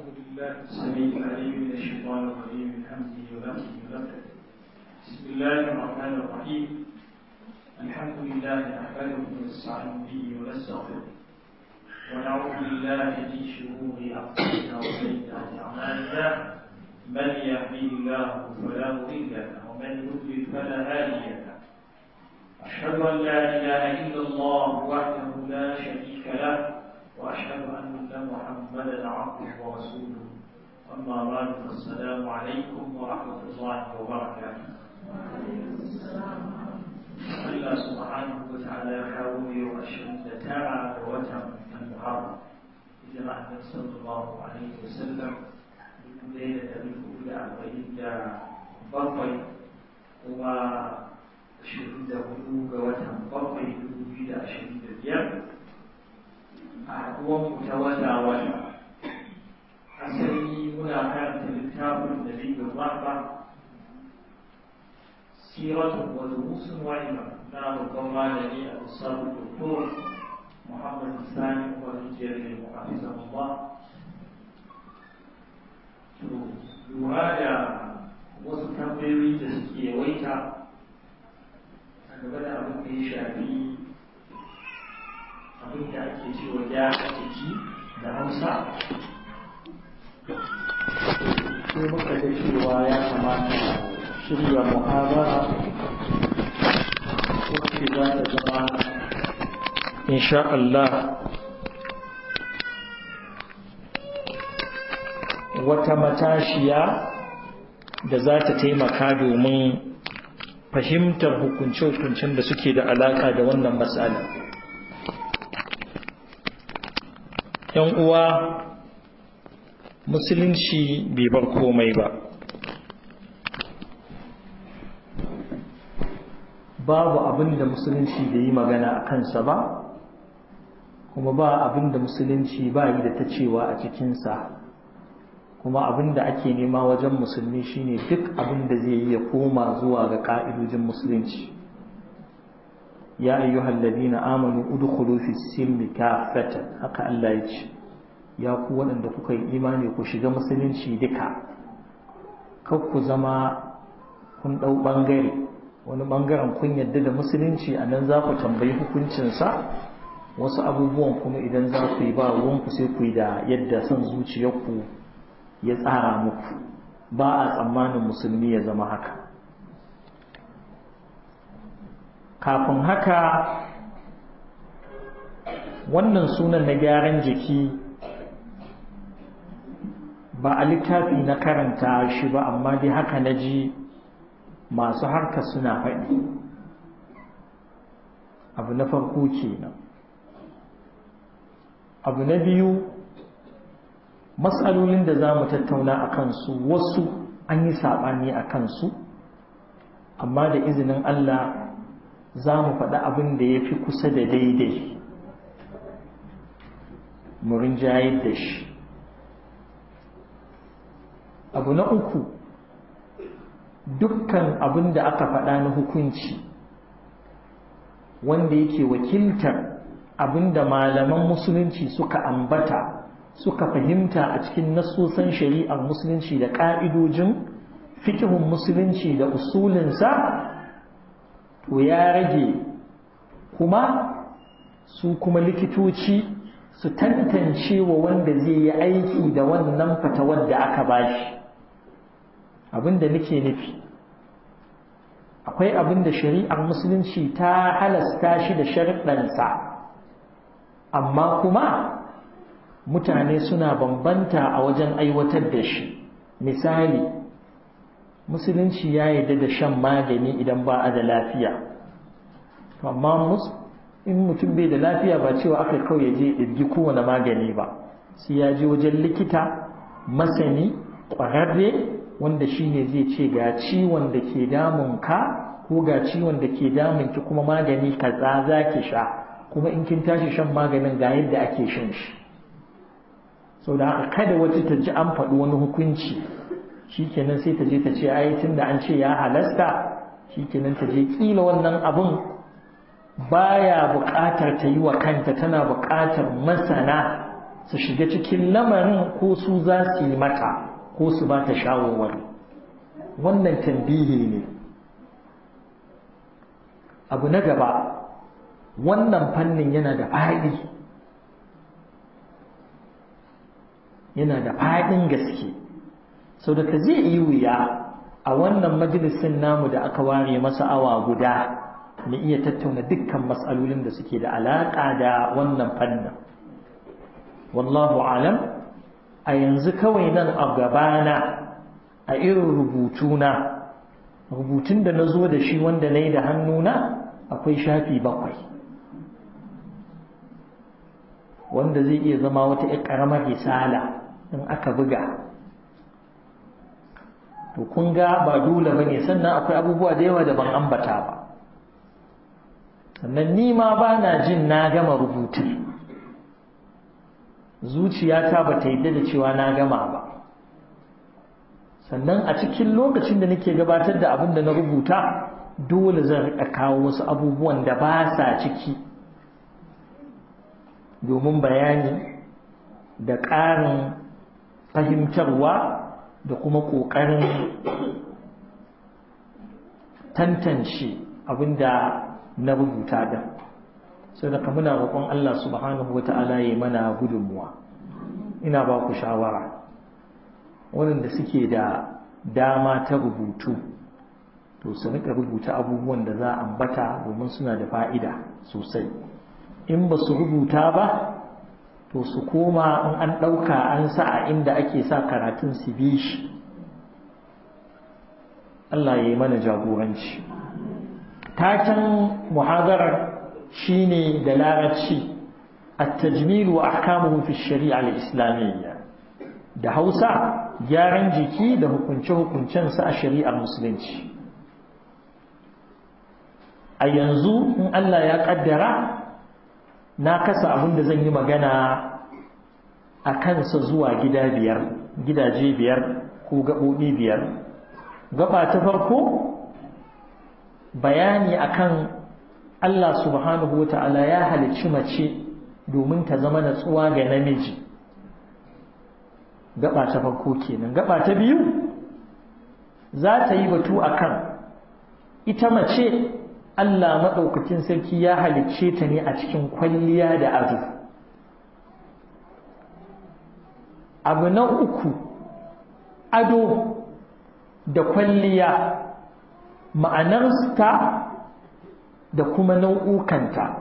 بالله السميع العليم من الشيطان الرجيم من حمده ونفسه ونفسه بسم الله الرحمن الرحيم الحمد لله نحمده ونستعين به ونستغفره ونعوذ بالله من شرور انفسنا وسيئات اعمالنا من يهديه الله فلا مضل له ومن يضلل فلا هادي له أشهد أن لا إله إلا الله وحده لا شريك له وأشهد أن محمدا عبده ورسوله أما بعد فالسلام عليكم ورحمة الله وبركاته Allah subhanahu wa ta'ala ya kawo yau ashirin da tara ga watan al-Muharram hijira annabi sallallahu alaihi wasallam dubu ɗaya da ɗari hudu da arba'in da bakwai kuma ashirin da hudu ga watan bakwai dubu biyu da ashirin da biyar a haɗuwan ta wata wata asali muna karanta littafin da zai gaba ba siratun wa durusun wa'ima na babban malami a usabu doktor muhammad sani wa rijiyar da mu'afizan Allah to lura da wasu tambayoyi da suke yawaita game da abin da ya shafi abin da ake cewa gyara jiki da hausa sai muka ga cewa ya kamata shirya muhabara wacce za ta zama insha Allah wata matashiya da za ta taimaka domin fahimtar hukunce-hukuncen da suke da alaka da wannan matsala. ‘Yan uwa musulunci bai bar komai ba. Babu abin da musulunci bai yi magana a kansa ba, kuma ba abin da musulunci ba yi da ta cewa a cikinsa. kuma abin da ake nema wajen musulmi shine duk abin da zai yi ya koma zuwa ga ka'idojin musulunci ya ayyuhal ladina amanu udkhulu fi silmi kafatan haka Allah ya ce ya ku waɗanda kuka yi imani ku shiga musulunci duka kar ku zama kun ɗau ɓangare wani ɓangaren kun yadda da musulunci a nan za ku tambayi hukuncinsa wasu abubuwan kuma idan za ku yi ba ruwanku sai ku yi da yadda son zuciyarku ya tsara muku ba a tsammanin musulmi ya zama haka kafin haka wannan sunan na gyaran jiki ba a littafi na karanta shi ba amma dai haka na ji masu harka suna faɗi abu na farko kenan abu na biyu matsalolin da za mu tattauna a kansu wasu an yi saɓani a kansu amma da izinin Allah za mu faɗi abin da ya fi kusa da daidai murin jayar da shi abu na uku dukkan abin da aka faɗa na hukunci wanda yake wakiltar abin da malaman musulunci suka ambata suka fahimta a cikin nassosan shari'ar musulunci da ƙa'idojin fikihun musulunci da usulinsa to ya rage kuma su kuma likitoci su tantance wa wanda zai yi aiki da wannan fatawar da aka bashi abinda nake nufi akwai abin da shari'ar musulunci ta halasta shi da sharuɗansa amma kuma mutane suna bambanta a wajen aiwatar da shi misali musulunci ya yarda da shan magani idan ba a da lafiya amma in mutum bai da lafiya ba cewa aka kawai ya je ɗirgi kowane magani ba sai ya je wajen likita masani ƙwararre wanda shi ne zai ce ga ciwon da ke damun ka ko ga ciwon da ke damun ki kuma magani kaza za ki sha kuma in kin tashi shan maganin ga yadda ake shan shi sau da haka kada wata ta ji an faɗi wani hukunci shi kenan sai ta je ta ce ai tun da an ce ya halasta shi kenan ta je ƙila wannan abin baya buƙatar ta yi wa kanta tana buƙatar masana su shiga cikin lamarin ko su za su yi mata ko su ba ta shawarwari wannan tambihi ne abu na gaba wannan fannin yana da faɗi yana da faɗin gaske sau da ka zai yi wuya a wannan majalisin namu da aka ware masa awa guda mu iya tattauna dukkan matsalolin da suke da alaƙa da wannan fannin wallahu alam a yanzu kawai nan a gabana a irin rubutuna rubutun da na zo da shi wanda na yi da hannuna akwai shafi bakwai wanda zai iya zama wata ƙaramar risala in aka buga to kun ga ba dole ba ne sannan akwai abubuwa da yawa da ban ambata ba sannan ni ma ba na jin na gama rubutun zuciyata ba ta yadda da cewa na gama ba sannan a cikin lokacin da nake gabatar da abin da na rubuta dole zan riƙa kawo wasu abubuwan da ba sa ciki domin bayani da ƙarin fahimtarwa da kuma ƙoƙarin tantance abin da na rubuta da sau da muna roƙon Allah subhanahu wa ta'ala ya mana gudunmuwa ina ba ku shawara waɗanda suke da dama ta rubutu to su rika rubuta abubuwan da za a ambata domin suna da fa'ida sosai in ba su rubuta ba to su koma in an ɗauka an sa a inda ake sa karatun su bi shi Allah ya yi mana jagoranci taken muhadarar shine da larabci التجميل وأحكامه في الشريعة الإسلامية da Hausa gyaran jiki da hukunce-hukuncensa a shari'ar musulunci a yanzu in Allah ya kaddara na kasa abin da zan yi magana a kansa zuwa gida biyar gidaje biyar ko gaɓoɓi biyar gaba ta farko bayani akan Allah subhanahu wa ta'ala ya halicci mace domin ta zama natsuwa ga namiji gaba ta farko kenan gaba ta biyu za ta yi batu akan ita mace Allah maɗaukakin sarki ya halicce ta ne a cikin kwalliya da ado abu na uku ado da kwalliya ma'anarsta da kuma nau'ukanta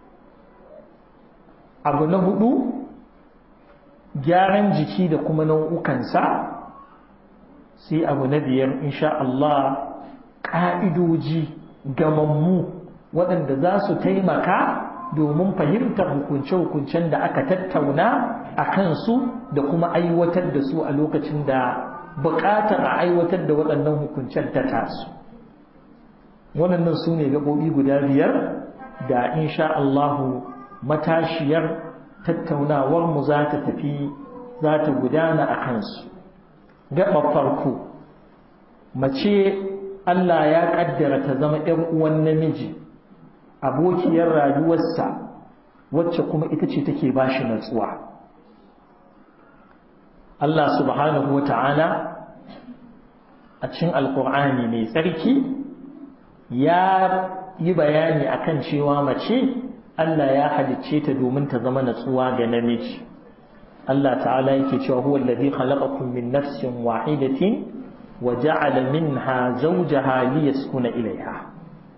abu na hudu gyaran jiki da kuma nau'ukansa sai abu na biyar insha Allah ƙa'idoji gamammu waɗanda za su taimaka domin fahimtar hukunce-hukuncen da aka tattauna a kansu da kuma aiwatar da su a lokacin da buƙatar a aiwatar da waɗannan hukuncen ta tasu waɗannan su ne gaɓoɓi guda biyar da insha Allahu matashiyar tattaunawar mu za ta tafi za ta gudana a kansu gaba farko mace Allah ya kaddara ta zama ‘yan uwan namiji abokiyar rayuwarsa wacce kuma ita ce take ba shi natsuwa Allah subhanahu wa ta'ala a cikin alkur'ani mai tsarki ya yi bayani akan cewa mace Allah ya halicce ta domin ta zama natsuwa ga namiji Allah ta'ala yake cewa huwa alladhi khalaqakum min nafsin wahidatin wa ja'ala minha zawjaha liyaskuna ilayha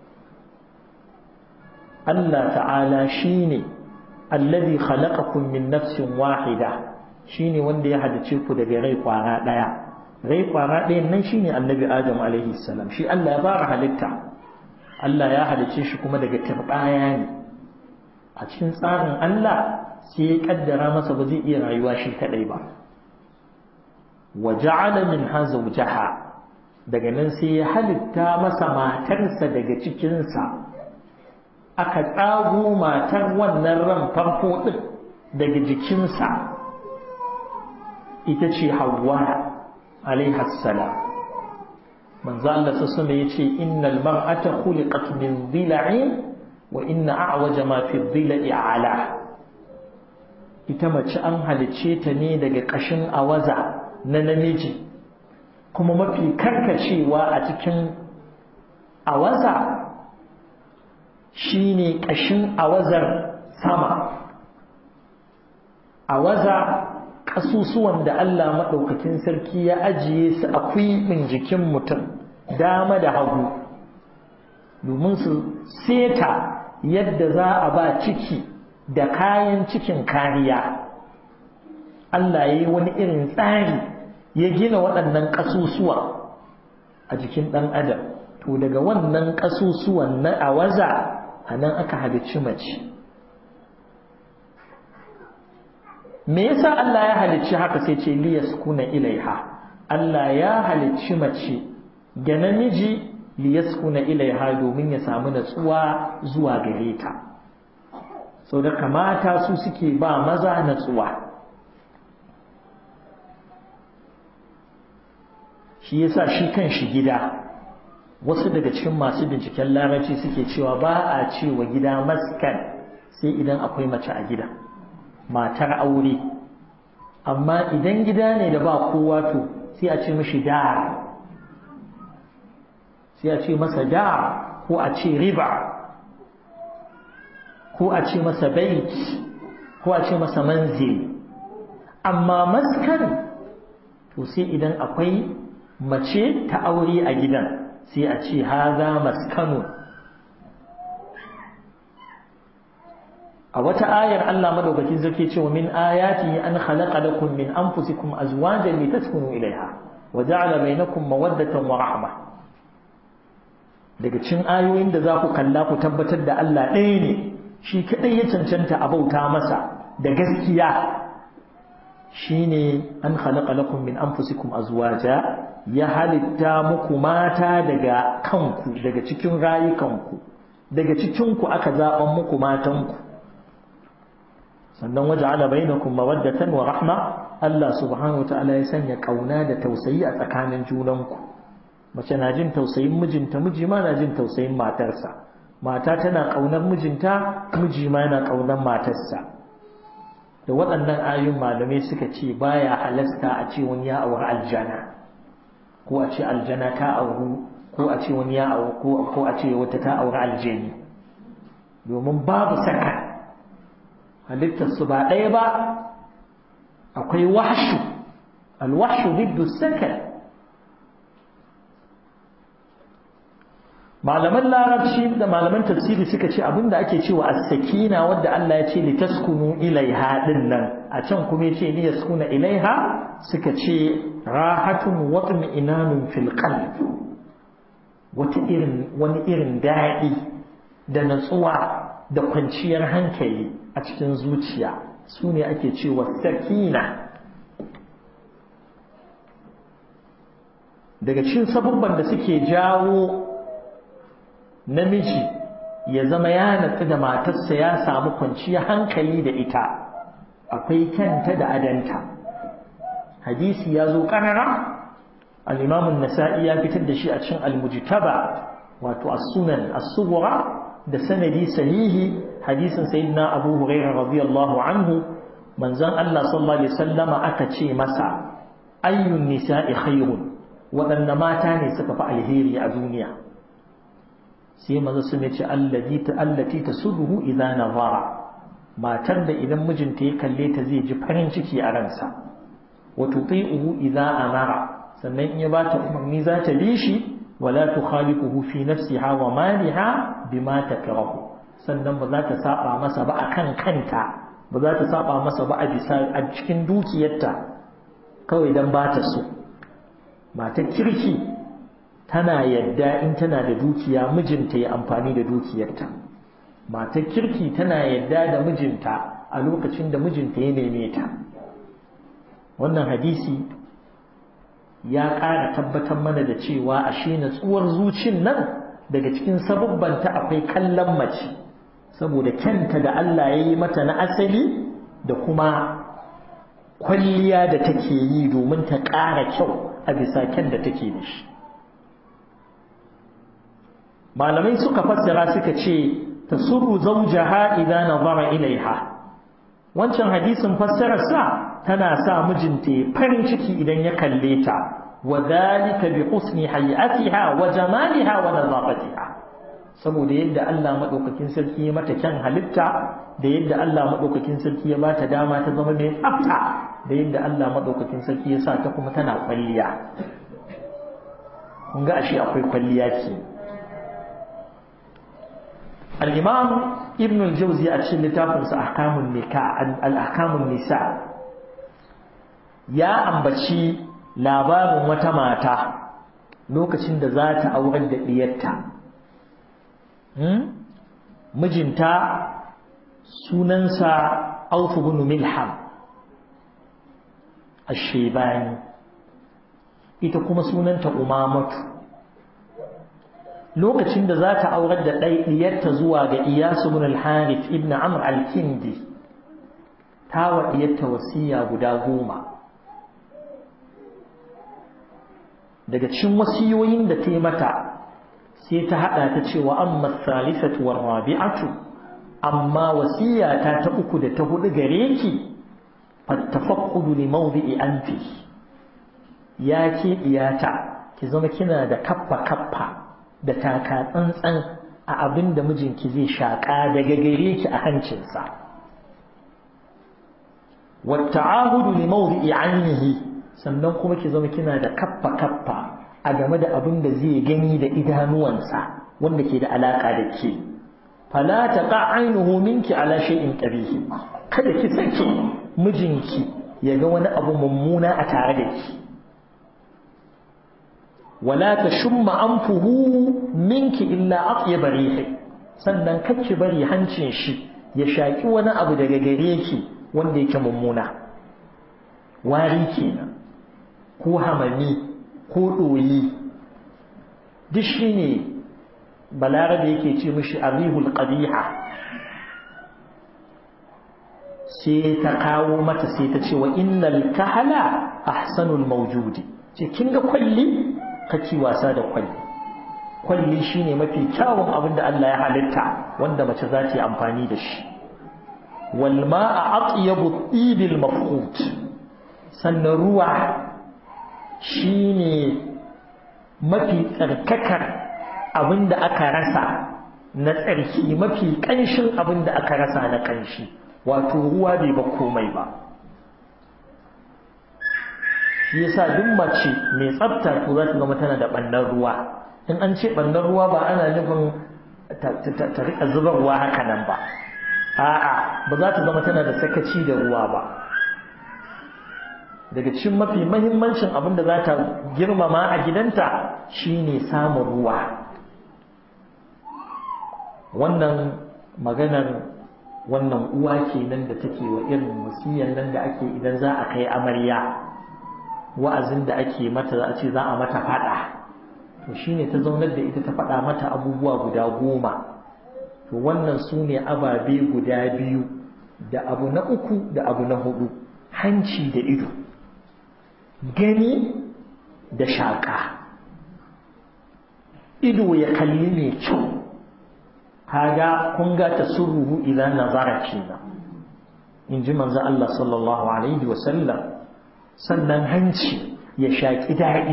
Allah ta'ala shine alladhi khalaqakum min nafsin wahida shine wanda ya halicce ku daga rai kwara daya rai kwara ɗayan nan shine annabi Adam alaihi salam shi Allah ya fara halitta Allah ya halicce shi kuma daga turbaya ne a cikin tsarin Allah sai ya kaddara masa ba zai iya rayuwa shi kadai ba wa ja'ala minha zawjaha daga nan sai ya halitta masa matarsa daga cikinsa aka tsago matar wannan ran farko din daga jikinsa ita ce Hawwa alaiha salam manzo Allah sallallahu alaihi yace innal mar'ata khuliqat min dhila'in wa inna a'waja ma fi dhila'i a'la ita mace an halicce ta ne daga ƙashin awaza na namiji kuma mafi karkacewa a cikin awaza shine ƙashin awazar sama awaza ƙasusuwan da Allah maɗaukakin sarki ya ajiye su a kwiɓin jikin mutum dama da hagu domin su seta yadda za a ba ciki da kayan cikin kariya Allah ya yi wani irin tsari ya gina waɗannan ƙasusuwa a jikin ɗan adam to daga wannan ƙasusuwan na awaza a nan aka halicci mace me yasa Allah ya halicci haka sai ce liyaskuna ilaiha Allah ya halicci mace ga namiji liyaskuna ilaiha domin ya samu natsuwa zuwa gare ta sau da kamata su suke ba maza natsuwa shi yasa shi kan shi gida wasu daga cikin masu binciken larabci suke cewa ba a cewa gida maskan sai idan akwai mace a gida matar aure amma idan gida ne da ba kowa to sai a ce mashi da sai a ce masa da ko a ce riba ko a ce masa bait ko a ce masa manzil amma maskan to sai idan akwai mace ta aure a gidan sai a ce haza maskanu a wata ayar Allah madaukakin sarki ce wa min ayati an khalaqa lakum min anfusikum azwajan litaskunu ilaiha wa ja'ala bainakum mawaddatan wa rahma daga cikin ayoyin da za ku kalla ku tabbatar da Allah ɗaya ne shi kadai ya cancanta a bauta masa da gaskiya shine an khalaqa lakum min anfusikum azwaja ya halitta muku mata daga kanku daga cikin rayukanku daga cikinku aka zaɓan muku matanku sannan waje ala bainakum mawaddatan wa rahma Allah subhanahu ta'ala ya sanya kauna da tausayi a tsakanin junanku mace na jin tausayin mijinta miji ma na jin tausayin matarsa mata tana kaunar mijinta miji ma yana kaunar matarsa da waɗannan ayoyin malamai suka ce baya halasta a ce wani ya auri aljana ko a ce aljana ta auru ko a ce wani ya auru ko a ce wata ta auri aljani domin babu saka halittarsu ba ɗaya ba akwai wahshu alwahshu biddu sakan malaman larabci da malaman tafsiri suka ce abinda ake cewa as-sakina wadda Allah ya ce litaskunu ilaiha din nan a can kuma ya ce li yaskuna ilaiha suka ce rahatun wa inanun fil qalb wata irin wani irin daɗi da natsuwa da kwanciyar hankali a cikin zuciya su ne ake cewa sakina daga cikin sabubban da suke jawo namiji ya zama ya natsu da matarsa ya samu kwanciyar hankali da ita akwai kyanta da adanta hadisi ya zo ƙarara al-imam nasai ya fitar da shi a cikin al-mujtaba wato as-sunan as-sughra da sanadi sahihi hadisin sayyidina Abu Hurairah radiyallahu anhu manzon Allah sallallahu alaihi wasallama aka ce masa ayyun nisa'i khairun waɗanne mata ne suka fi alheri a duniya sai manzo sun ce allati ta allati tasubuhu idza nazara matar da idan mijinta ya kalle ta zai ji farin ciki a ransa wa tuti'uhu idza amara sannan in ya bata umarni za ta bi shi wala tukhaliquhu fi nafsiha wa maliha bima takrahu sannan ba za ta saba masa ba akan kanta ba za ta saba masa ba a bisa a cikin dukiyarta kawai dan ba ta so matar kirki tana yadda in tana da dukiya mijinta ya amfani da dukiyarta matar kirki tana yadda da mijinta a lokacin da mijinta ya neme ta wannan hadisi ya ƙara tabbatar mana da cewa ashe natsuwar zucin nan daga cikin sabubbanta akwai kallon mace saboda kyanta da Allah ya yi mata na asali da kuma kwalliya da take yi domin ta ƙara kyau a bisa kyan da take da shi malamai suka fassara suka ce tasurru zawjaha idza nazara ilaiha wancan hadisin fassarar sa tana sa mijinta ya farin ciki idan ya kalle ta wa dhalika bi husni hay'atiha wa jamaliha wa nadafatiha saboda yadda Allah madaukakin sarki ya mata kyan halitta da yadda Allah madaukakin sarki ya bata dama ta zama mai tsafta da yadda Allah madaukakin sarki ya sa ta kuma tana kwalliya kun ga ashe akwai kwalliya ce al-imam ibn al-jawzi a cikin littafin sa ahkamun nikah al-ahkamun nisa ya ambaci labarin wata mata lokacin da za ta aurar da diyarta mijinta sunansa Auf ibn Milham ash-Shaybani ita kuma sunanta Umamatu lokacin da za ta aurar da ɗiyarta zuwa ga Iyas ibn al-Harith ibn Amr al-Kindi ta wa ɗiyarta wasiya guda goma daga cikin wasiyoyin da ta yi mata sai ta haɗa ta cewa amma salisatu war rabi'atu amma wasiyata ta uku da ta hudu gare ki fattafaqqudu li mawdi'i anfi ya ke iyata ki zama kina da kaffa kaffa da taka tsantsan a abin da mijinki zai shaƙa daga gare ki a hancinsa wata'ahudu li mawdi'i annihi sannan kuma ki zama kina da kaffa kaffa a game da abin da zai gani da idanuwansa wanda ke da alaka da ke fala taqa ainuhu minki ala shay'in qabihi kada ki sake mijinki ya ga wani abu mummuna a tare da ki wala tashumma anfuhu minki illa atyab rihi sannan kake bari hancin shi ya shaki wani abu daga gare ki wanda yake mummuna wari kenan ko hamami ko ɗoyi duk shi ne balarabe yake ce mishi arihul ƙabiha sai ta kawo mata sai ta ce wa innal kahala ahsanul mawjudi ce kin ga kwalli kake wasa da kwalli kwalli shine mafi kyawun abin da Allah ya halitta wanda mace za ta yi amfani da shi wal ma'a atyabu tibil mafqut sannan ruwa shi ne mafi tsarkakar abin da aka rasa na tsarki mafi ƙanshin abin da aka rasa na ƙanshi wato ruwa bai ba komai ba shi yasa duk mace mai tsafta to za ta zama tana da ɓannan ruwa in an ce ɓannan ruwa ba ana nufin ta riƙa zubarwa haka nan ba a'a ba za ta zama tana da sakaci da ruwa ba daga cikin mafi mahimmancin abin da za ta girmama a gidanta shine samun ruwa wannan maganar wannan uwa kenan da take wa irin wasiyan nan da ake idan za a kai amarya wa'azin da ake mata za a ce za a mata fada to shine ta zaunar da ita ta faɗa mata abubuwa guda goma to wannan su ne ababe guda biyu da abu na uku da abu na hudu hanci da ido gani da shaƙa ido ya kalli mai kyau kaga kun ga tasurruhu idan nazara kenan in ji manzo Allah sallallahu alaihi wa sallam sannan hanci ya shaƙi daɗi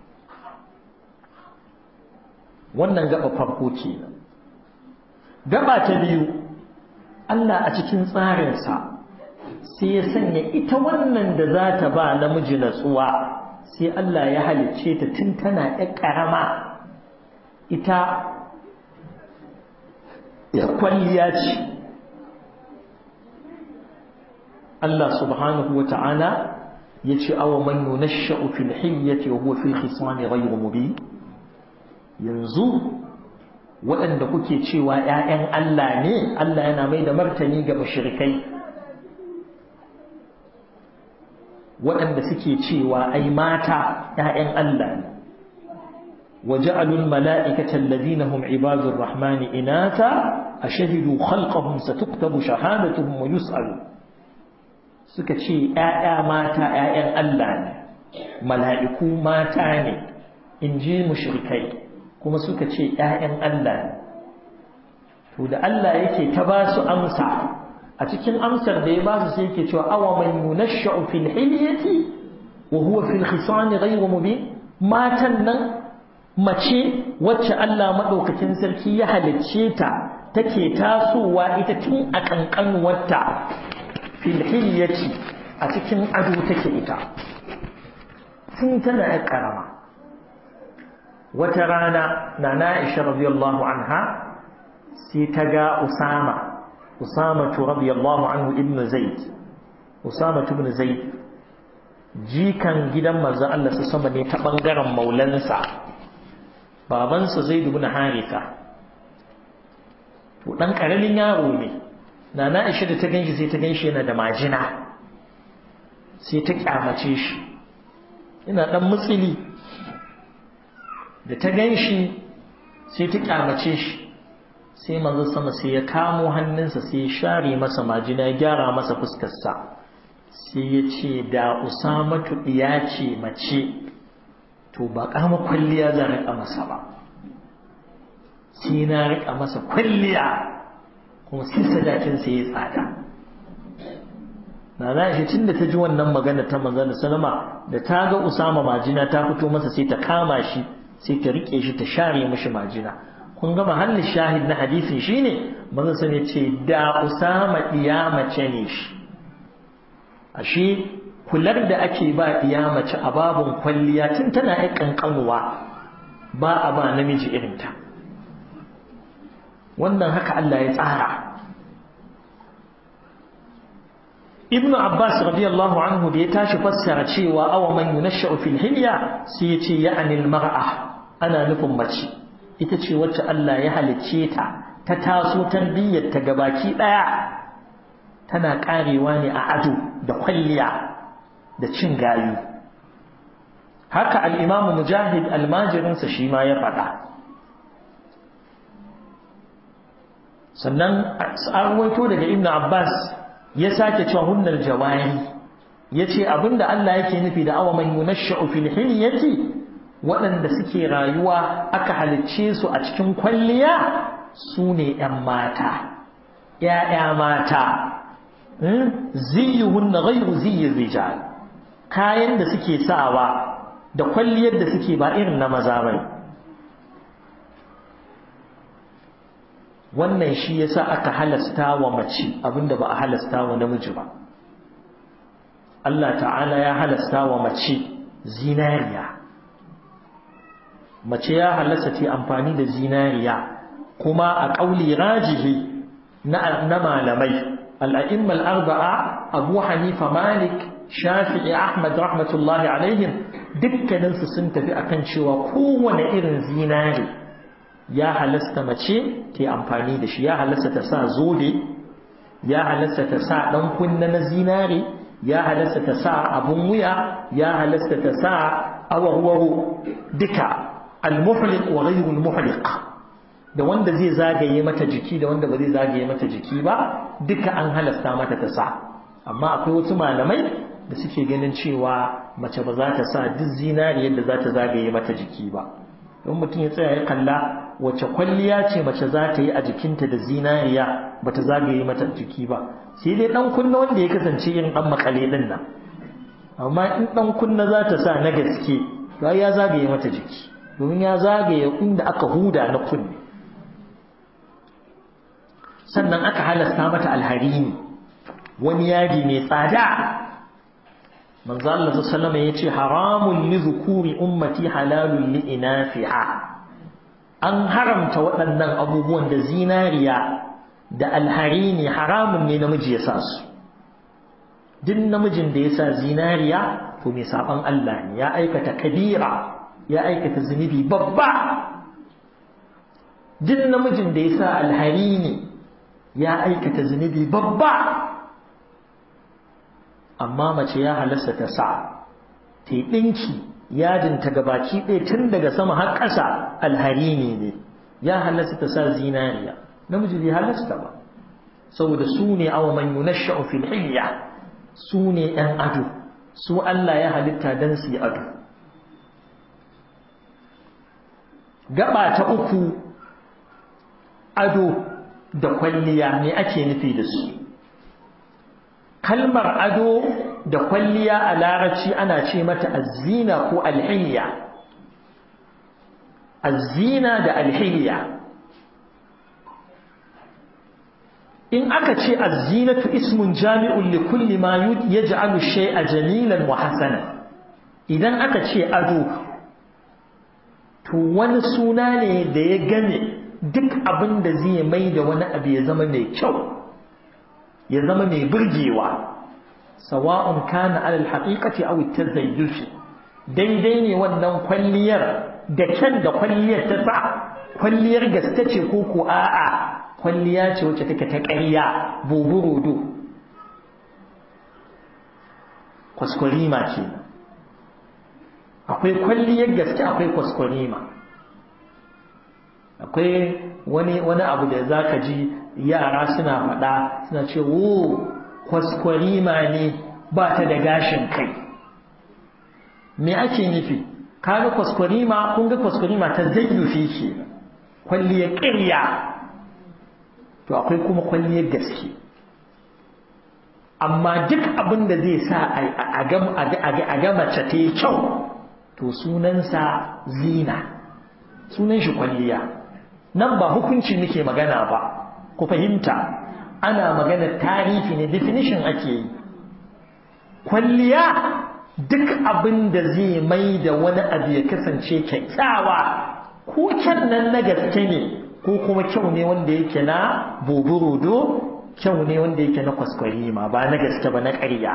wannan gaba farko kenan gaba ta biyu Allah a cikin tsarinsa sai ya sanya ita wannan da za ta ba namiji natsuwa sai Allah ya halicce ta tun tana ƴar ƙarama ita ya kwalliya ce Allah subhanahu wa ta'ala ya ce awa man yunashsha'u fil hilyati wa huwa fil khisami ghayru mubin yanzu waɗanda kuke cewa ‘ya'yan Allah ne, Allah yana mai da martani ga mashirikai, waɗanda suke cewa ai mata ‘ya'yan Allah ne, waje alul mala'ikatan ladinahum ibadun rahmani inata a shahidu khalqahum satuktabu shahadatuhum wa yus'alu suka ce ‘ya'ya mata ‘ya'yan Allah ne, mala'iku mata ne, in ji mushrikai. kuma suka ce ‘ya'yan Allah ne, to da Allah yake ta ba su amsa a cikin amsar da ya ba su sai yake cewa awa man yunashsha'u fil hilyati wa huwa fil khisani ghayru mubin matan nan mace wacce Allah madaukakin sarki ya halicce ta take tasowa ita tun a kankanuwarta fil hilyati a cikin ado take ita tun tana yar karama wata rana na Aisha radiyallahu anha sai ta ga Usama Usama radiyallahu anhu ibn Zaid Usama ibn Zaid jikan gidan manzo Allah su sama ne ta bangaren maulansa babansa Zaid ibn Haritha to dan karamin yaro ne nana Aisha da ta ganshi sai ta ganshi yana da majina sai ta kyamace shi ina dan mutsili da ta ganshi sai ta kyamace shi sai manzo sama sai ya kamo hannunsa sai ya share masa majina ya gyara masa fuskarsa sai ya ce da usamatu ɗiya ce mace to ba kama kwalliya za riƙa masa ba sai na riƙa masa kwalliya kuma sai sadakinsa ya tsada na na shi tun da ta ji wannan magana ta manzon salama da ta ga usama majina ta fito masa sai ta kama shi sai ta riƙe shi ta share mishi majina kun ga mahallin shahid na hadisin shine manzon sun ya ce da usama ɗiya mace ne shi ashe kular da ake ba ɗiya mace a babun kwalliya tun tana yin ƙanƙanuwa ba a ba namiji irinta wannan haka Allah ya tsara ibn abbas radiyallahu anhu da ya tashi fassara cewa awa man yunashsha'u fil hilya sai ya ce ya'ani al mar'a ana nufin mace ita ce wacce Allah ya halicce ta ta taso tarbiyyar ta gabaki daya tana karewa ne a ado da kwalliya da cin gayu haka al-imam mujahid almajirinsa shi ma ya faɗa sannan an waito daga ibn abbas ya sake cewa hunnal jawari yace abinda Allah yake nufi da awa man yunashsha'u fil hilyati waɗanda suke rayuwa aka halicce su a cikin kwalliya su ne ‘yan mata, ‘ya'ya mata, ziyuhun na gairu ziyin rijal, kayan da suke sawa da kwalliyar da suke ba irin na maza bai. Wannan shi yasa aka halasta wa mace abinda ba a halasta wa namiji ba. Allah ta'ala ya halasta wa mace zinariya. mace ya halasta ta amfani da zinariya kuma a ƙauli rajihi na malamai al'a'imma al'arba'a abu hanifa malik shafi'i ahmad rahmatullahi alaihim dukkaninsu sun tafi akan cewa kowane irin zinari ya halasta mace ta amfani da shi ya halasta ta sa zobe ya halasta ta sa ɗan kunna na zinari ya halasta ta sa abun wuya ya halasta ta sa awarwaro duka al-muhliq wa ghayru al-muhliq da wanda zai zagaye mata jiki da wanda ba zai zagaye mata jiki ba duka an halasta mata ta sa amma akwai wasu malamai da suke ganin cewa mace ba za ta sa duk zinariyar da za ta zagaye mata jiki ba don mutum ya tsaya ya kalla wace kwalliya ce mace za ta yi a jikinta da zinariya ba ta zagaye mata jiki ba sai dai dan kunna wanda ya kasance irin dan makale din nan amma in dan kunna za ta sa na gaske to ya zagaye mata jiki domin ya zagaye inda aka huda na kunne sannan aka halasta mata alharini wani yadi mai tsada manzo Allah sallallahu alaihi yace haramun li zukuri ummati halalun li inafiha an haramta waɗannan abubuwan da zinariya da alharini haramun ne namiji ya sa su duk namijin da ya sa zinariya to mai saban Allah ne ya aikata kabira ya aikata zunubi babba duk namijin da ya sa alharini ya aikata zunubi babba amma mace ya halasta ta sa ta yi ɗinki yadinta ga baki ɗaya tun daga sama har ƙasa alharini ne ya halasta ta sa zinariya namiji bai halasta ba saboda su ne awa man yunashsha'u fil hilya su ne ‘yan ado su Allah ya halitta don su yi ado gaba ta uku ado da kwalliya ne ake nufi da su kalmar ado da kwalliya a larabci ana ce mata azzina ko alhiliya azzina da alhiliya in aka ce azzinatu ismun jami'un li kulli ma yaj'alu shay'a jamilan wa hasana idan aka ce ado to wani suna ne da ya game duk abin da zai mai da wani abu ya zama mai kyau ya zama mai burgewa sawa'un kana alal haqiqati aw tazayyufi daidai ne wannan kwalliyar da kyan da kwalliyar ta sa kwalliyar gaske ce ko ko a'a kwalliya ce wacce take ta ƙarya buburudu kwaskwarima ce akwai kwalliyar gaske akwai kwaskwarima akwai wani wani abu da zaka ji yara suna faɗa suna ce wo kwaskwarima ne ba ta da gashin kai me ake nufi kaga kwaskwarima kun ga kwaskwarima ta zayyufi ke kwalliyar ƙirya to akwai kuma kwalliyar gaske amma duk abin da zai sa a ga mace ta yi kyau to sunansa zina sunan shi kwalliya nan ba hukunci muke magana ba ku fahimta ana magana tarihi ne definition ake yi kwalliya duk abin da zai mai da wani abu ya kasance kyakkyawa ko kyan nan na gaske ne ko kuma kyau ne wanda yake na boburodo kyau ne wanda yake na kwaskwarima ba na gaske ba na ƙarya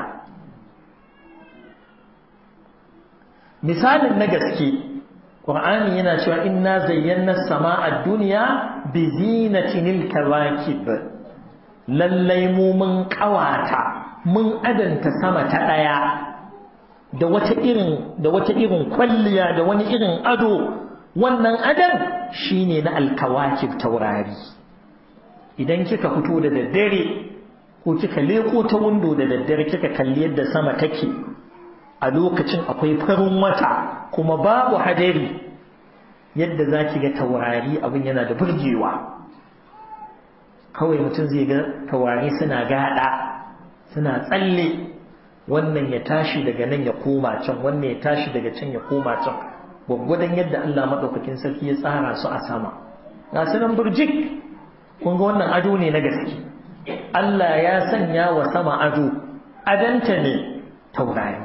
misalin na gaske ƙur'ani yana cewa inna zayyana sama'a duniya bi zinatinil kawakib lallai mu mun ƙawata mun adanta sama ta ɗaya da wata irin da wata irin kwalliya da wani irin ado wannan adan shine na alkawakib taurari idan kika fito da daddare ko kika leko ta windo da daddare kika kalli yadda sama take a lokacin akwai farin wata kuma babu hadari yadda zaki ga taurari abin yana da burgewa kawai mutum zai ga taurari suna gada suna tsalle wannan ya tashi daga nan ya koma can wannan ya tashi daga can ya koma can gwaggwadon yadda Allah maɗaukakin sarki ya tsara su a sama ga su nan burjik kun ga wannan ado ne na gaske Allah ya sanya wa sama ado adanta ne taurari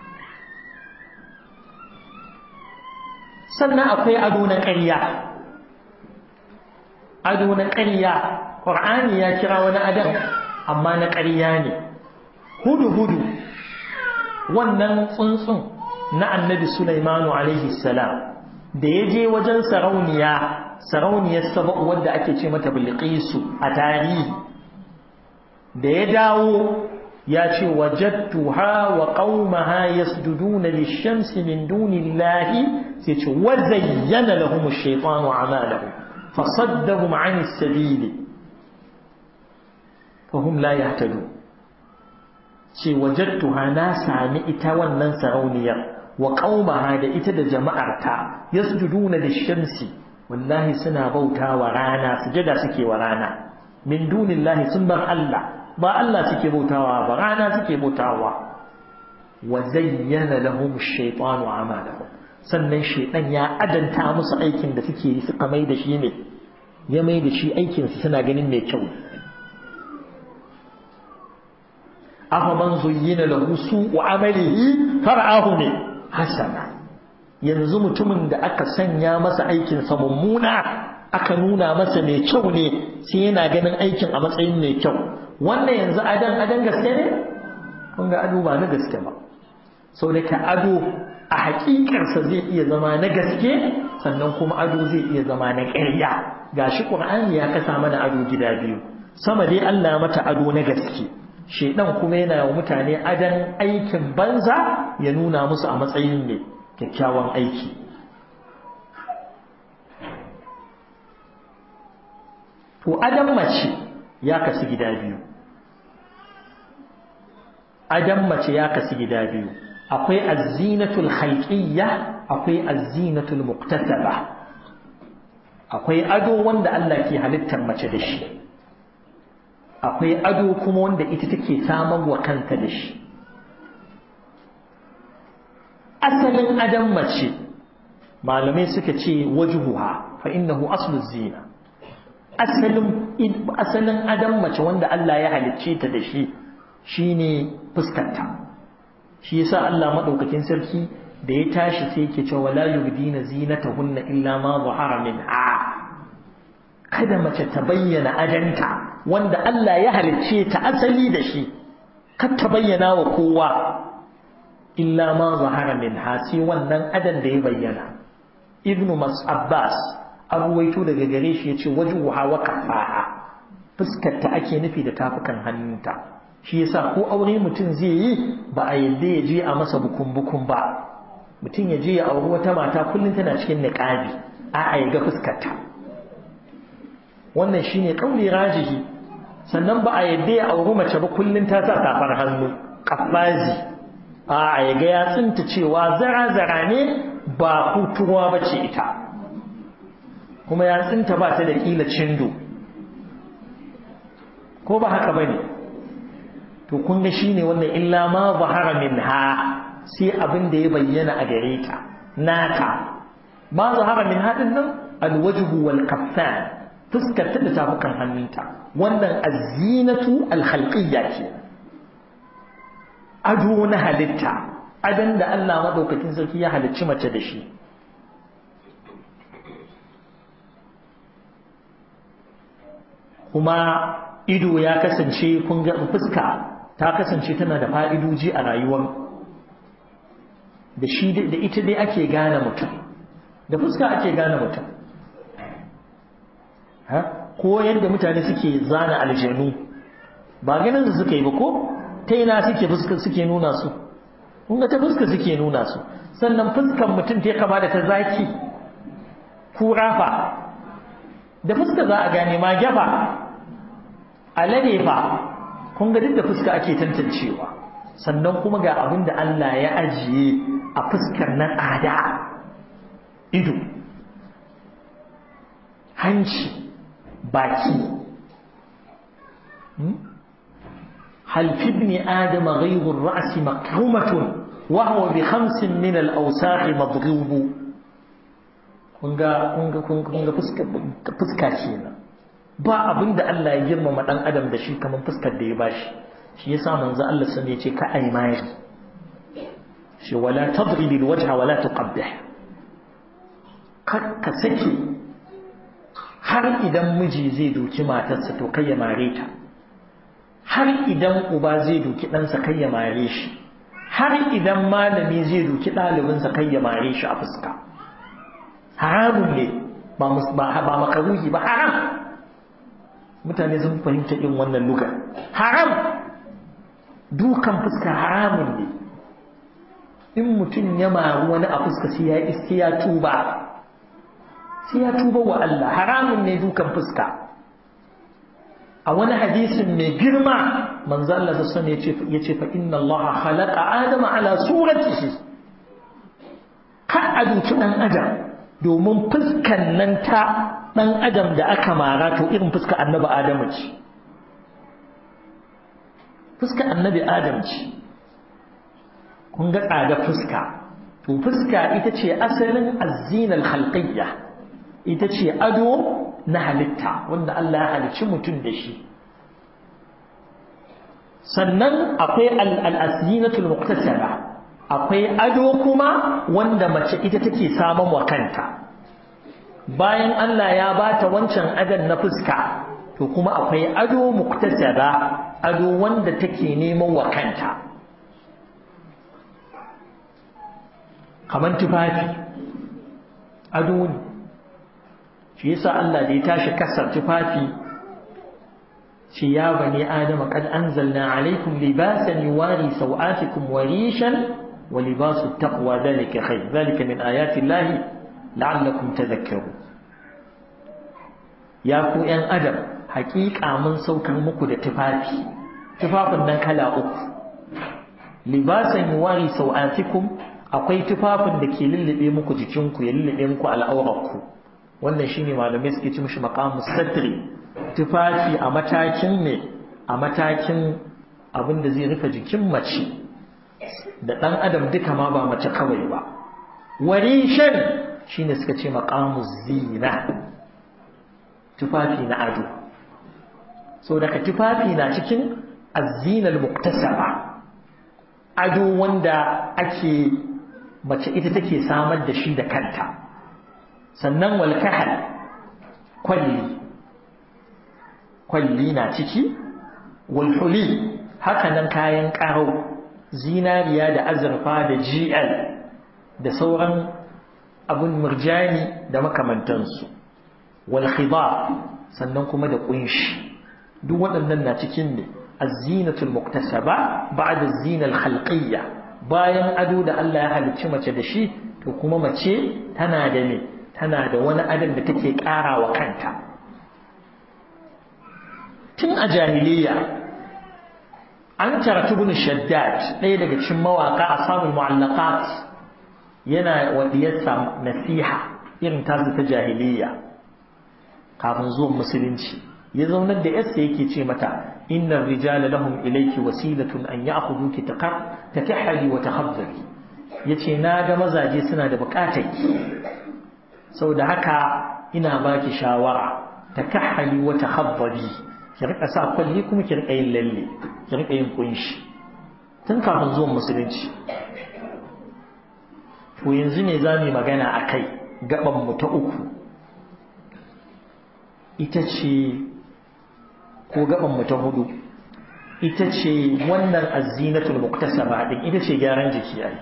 sannan akwai ado na ƙarya ado na ƙarya ƙur'ani ya kira wani adon amma na ƙarya ne hudu-hudu wannan tsuntsun na annabi Sulaimanu alaihi salam da ya je wajen sarauniya sarauniyar saba'u wadda ake ce mata bilqisu a tarihi da ya dawo ya ce wajadtuha wa qaumaha yasjuduna lish-shamsi min dunillahi sai ce wa zayyana lahum ash-shaytanu a'malahum fasaddahum 'an as-sabili fahum la yahtadun ce wajadtuha na sami ita wannan sarauniyar wa qaumaha da ita da jama'arta yasjuduna lish-shamsi wallahi suna bautawa rana sujada suke wa rana min dunillahi sun bar Allah ba Allah suke bautawa ba rana suke bautawa wa zayyana lahum ash-shaytanu a'malahum sannan shaytan ya adanta musu aikin da suke yi suka mai da shi ne ya mai da shi aikin su suna ganin mai kyau afa man zuyyina lahu su'u amalihi far'ahu ne hasana yanzu mutumin da aka sanya masa aikin sa mummuna aka nuna masa mai kyau ne sai yana ganin aikin a matsayin mai kyau wannan yanzu adan adan gaske ne kun ga ado ba na gaske ba sau da ka ado a hakikarsa zai iya zama na gaske sannan kuma ado zai iya zama na ƙarya gashi qur'ani ya kasa mana ado gida biyu sama dai Allah mata ado na gaske shedan kuma yana wa mutane adan aikin banza ya nuna musu a matsayin ne kyakkyawan aiki to adan mace ya kasu gida biyu adan mace ya kasu gida biyu akwai azinatul khalqiyya akwai azinatul muktasaba akwai ado wanda Allah ke halittar mace da shi akwai ado kuma wanda ita take samar wa kanta da shi asalin adon mace malamai suka ce wajuhuha fa innahu aslu zina asalin asalin adon mace wanda Allah ya halicce ta da shi shine fuskarta shi yasa Allah madaukakin sarki da ya tashi sai yake cewa la yubdina zinatahunna illa ma zahara minha kada mace ta bayyana adanta wanda Allah ya halicce ta asali da shi kar ta bayyana wa kowa illa ma zahara minha sai wannan adan da ya bayyana ibnu mas abbas an ruwaito daga gare shi yace wajhuha wa kaffaha fuskar ta ake nufi da tafukan hannunta shi yasa ko aure mutum zai yi ba a yadda ya je a masa bukun bukun ba mutum ya je ya auri wata mata kullum tana cikin niqabi a a ya ga fuskar ta wannan shine kauli rajihi sannan ba a yadda ya auri mace ba kullum ta sa safar hannu kafazi a ya ga ya tsinta cewa zara-zara ne ba hutuwa ba ce ita kuma ya tsinta ba ta da ƙila cindo ko ba haka ba ne to kun ga shi ne wannan illa ma zahara min ha sai abin da ya bayyana a gare ta nata ma zahara min haɗin nan alwajhu wal kaffan fuskar ta da tafukan hannunta wannan azinatu alhalqiyya ce ado na halitta adon da Allah maɗaukakin sarki ya halicci mace da shi kuma ido ya kasance kun ga fuska ta kasance tana da fa'idoji a rayuwar da shi da ita dai ake gane mutum da fuska ake gane mutum ko yadda mutane suke zana aljanu ba ganin su suka yi ba ko ta ina suke fuska suke nuna su kun ga ta fuska suke nuna su sannan fuskan mutum ta kama da ta zaki kura fa da fuska za a gane ma gyafa alade fa kun ga duk da fuska ake tantancewa sannan kuma ga abin da Allah ya ajiye a fuskar na tsada ido hanci baki هل في ابن آدم غيظ الرأس مكرمة وهو بخمس من الأوساخ مضروب kunga kunga kunga fuska kenan ba abin da Allah ya girmama dan adam da shi kamar fuskar da ya bashi shi yasa manzo Allah sun ya ce ka ai mai shi wala tadrib alwajha wala tuqabbih kar ka sake har idan miji zai doki matarsa to kai ya mare ta har idan uba zai doki ɗansa kai ya mare shi har idan malami zai doki ɗalibinsa kai ya mare shi a fuska haramun ne ba makaruhi ba haram mutane sun fahimta in wannan lugar haram dukan fuska haramun ne in mutum ya maru wani a fuska sai ya iske ya tuba sai ya tuba wa Allah haramun ne dukan fuska a wani hadisin mai girma manzo Allah ta sani ya ce fa inna Allah khalaqa adama ala suratihi ka aduci dan adam domin fuskan nan ta dan adam da aka mara to irin fuskar annabi adamu ce fuskar annabi adam ce kun ga tsada fuska to fuska ita ce asalin azinal khalqiyya ita ce ado na halitta wanda Allah ya halicci mutum da shi sannan akwai al-asinatul muqtasaba akwai ado kuma wanda mace ita take samun wa kanta bayan Allah ya bata wancan adon na fuska to kuma akwai ado muqtasaba ado wanda take neman wa kanta kamar tufafi ado ne shi yasa Allah da ya tashi kasar tufafi shi ya bani adama kad anzalna alaikum libasan yuwari sawatikum wa rishan wa libasu taqwa dhalika khair dhalika min ayati llahi la'allakum tadhakkarun ya ku yan adam haƙiƙa mun saukar muku da tufafi tufafin nan kala uku libasan yuwari sawatikum akwai tufafin da ke lullube muku jikinku ya lullube muku al'aurarku wannan shine malamai suke ci mishi maqamus satri tufafi a matakin ne a matakin abin da zai rufe jikin mace da ɗan adam duka ma ba mace kawai ba warishan shine suka ce maqamu zina tufafi na ado so daga tufafi na cikin azinal muktasaba ado wanda ake mace ita take samar da shi da kanta sannan walkahal kwalli kwalli na ciki walhuli hakanan kayan ƙaro zinariya da azurfa da gl da sauran abun murjani da makamantansu walkhidar sannan kuma da kunshi duk waɗannan na cikin ne azinatul muktasaba ba'da zinal khalqiyya bayan ado da Allah ya halicci mace da shi to kuma mace tana da me tana da wani adon da take ƙara wa kanta tun a jahiliya an taratu bin shaddad ɗaya daga cikin mawaƙa a samun mu'allaqat yana wadiyarsa nasiha irin tasu ta jahiliya kafin zuwan musulunci ya zaunar da yarsa yake ce mata inna rijala lahum ilayki wasilatun an ya'khudhuki takahhali wa takhabbari yace na ga mazaje suna da bukatar ki saboda haka ina baki shawara takahhali wa takhabbari ki rika sa kwalli kuma ki rika yin lalle ki rika yin kunshi tun kafin zuwan musulunci to yanzu ne za mu magana akai gaban mu ta uku ita ce ko gaban mu ta hudu ita ce wannan azinatul muktasaba din ita ce gyaran jiki ai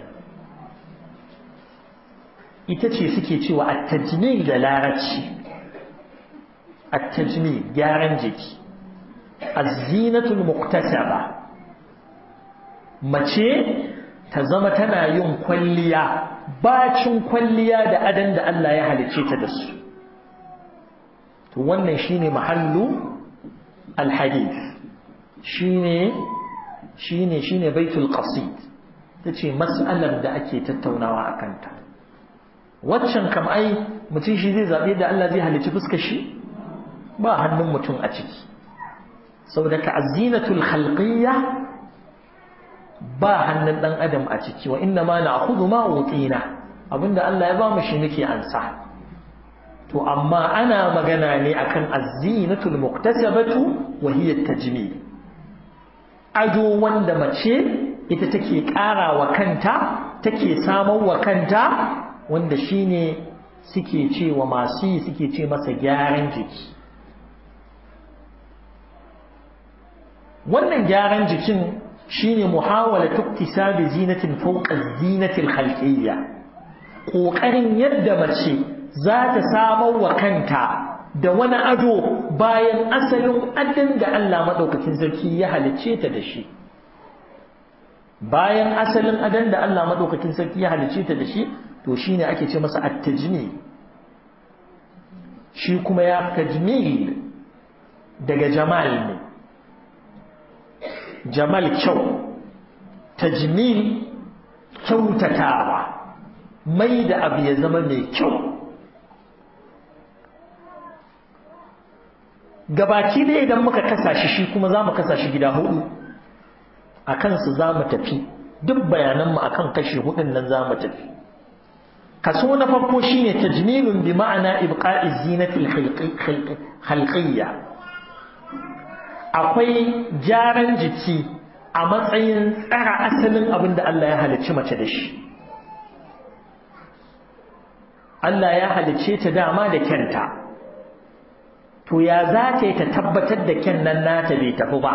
ita ce suke cewa at-tajmil da larabci at-tajmil gyaran jiki azinatul muktasaba mace ta zama tana yin kwalliya bacin kwalliya da adan da Allah ya halicce ta da su to wannan shine mahallu alhadith shine shine shine baitul qasid tace mas'alar da ake tattaunawa akan ta waccan kam ai mutum shi zai zabe da Allah zai halicci fuskar shi ba hannun mutum a ciki saboda ka azinatul khalqiyya ba hannun dan adam a ciki wa inna ma na'khudhu ma utina abinda Allah ya ba mu shi muke ansa to amma ana magana ne akan azinatul muktasabatu wa hiya tajmil ado wanda mace ita take ƙara wa kanta take samar wa kanta wanda shine suke cewa masu yi suke ce masa gyaran jiki wannan gyaran jikin shine muhawala tuktisabi zinatin fawqa zinatil khalqiyya kokarin yadda mace za ta samar wa kanta da wani ado bayan asalin adon da Allah madaukakin sarki ya halicce ta da shi bayan asalin adon da Allah madaukakin sarki ya halicce ta da shi to shine ake ce masa at-tajmil shi kuma ya tajmil daga jamal ne jamal kyau tajmil kyautatawa mai da abu ya zama mai kyau gabaki da idan muka kasa shi shi kuma za mu kasa shi gida hudu a kansu za mu tafi duk bayananmu a kan kashi hudun nan za mu tafi kaso na farko shine tajmilun bi ma'ana ibqa'i zinatil khalqiyya akwai gyaran jiki a matsayin tsara asalin abin da Allah ya halicci mace da shi Allah ya halicce ta dama da kyanta to ya za ta yi ta tabbatar da kyan nan nata bai tafi ba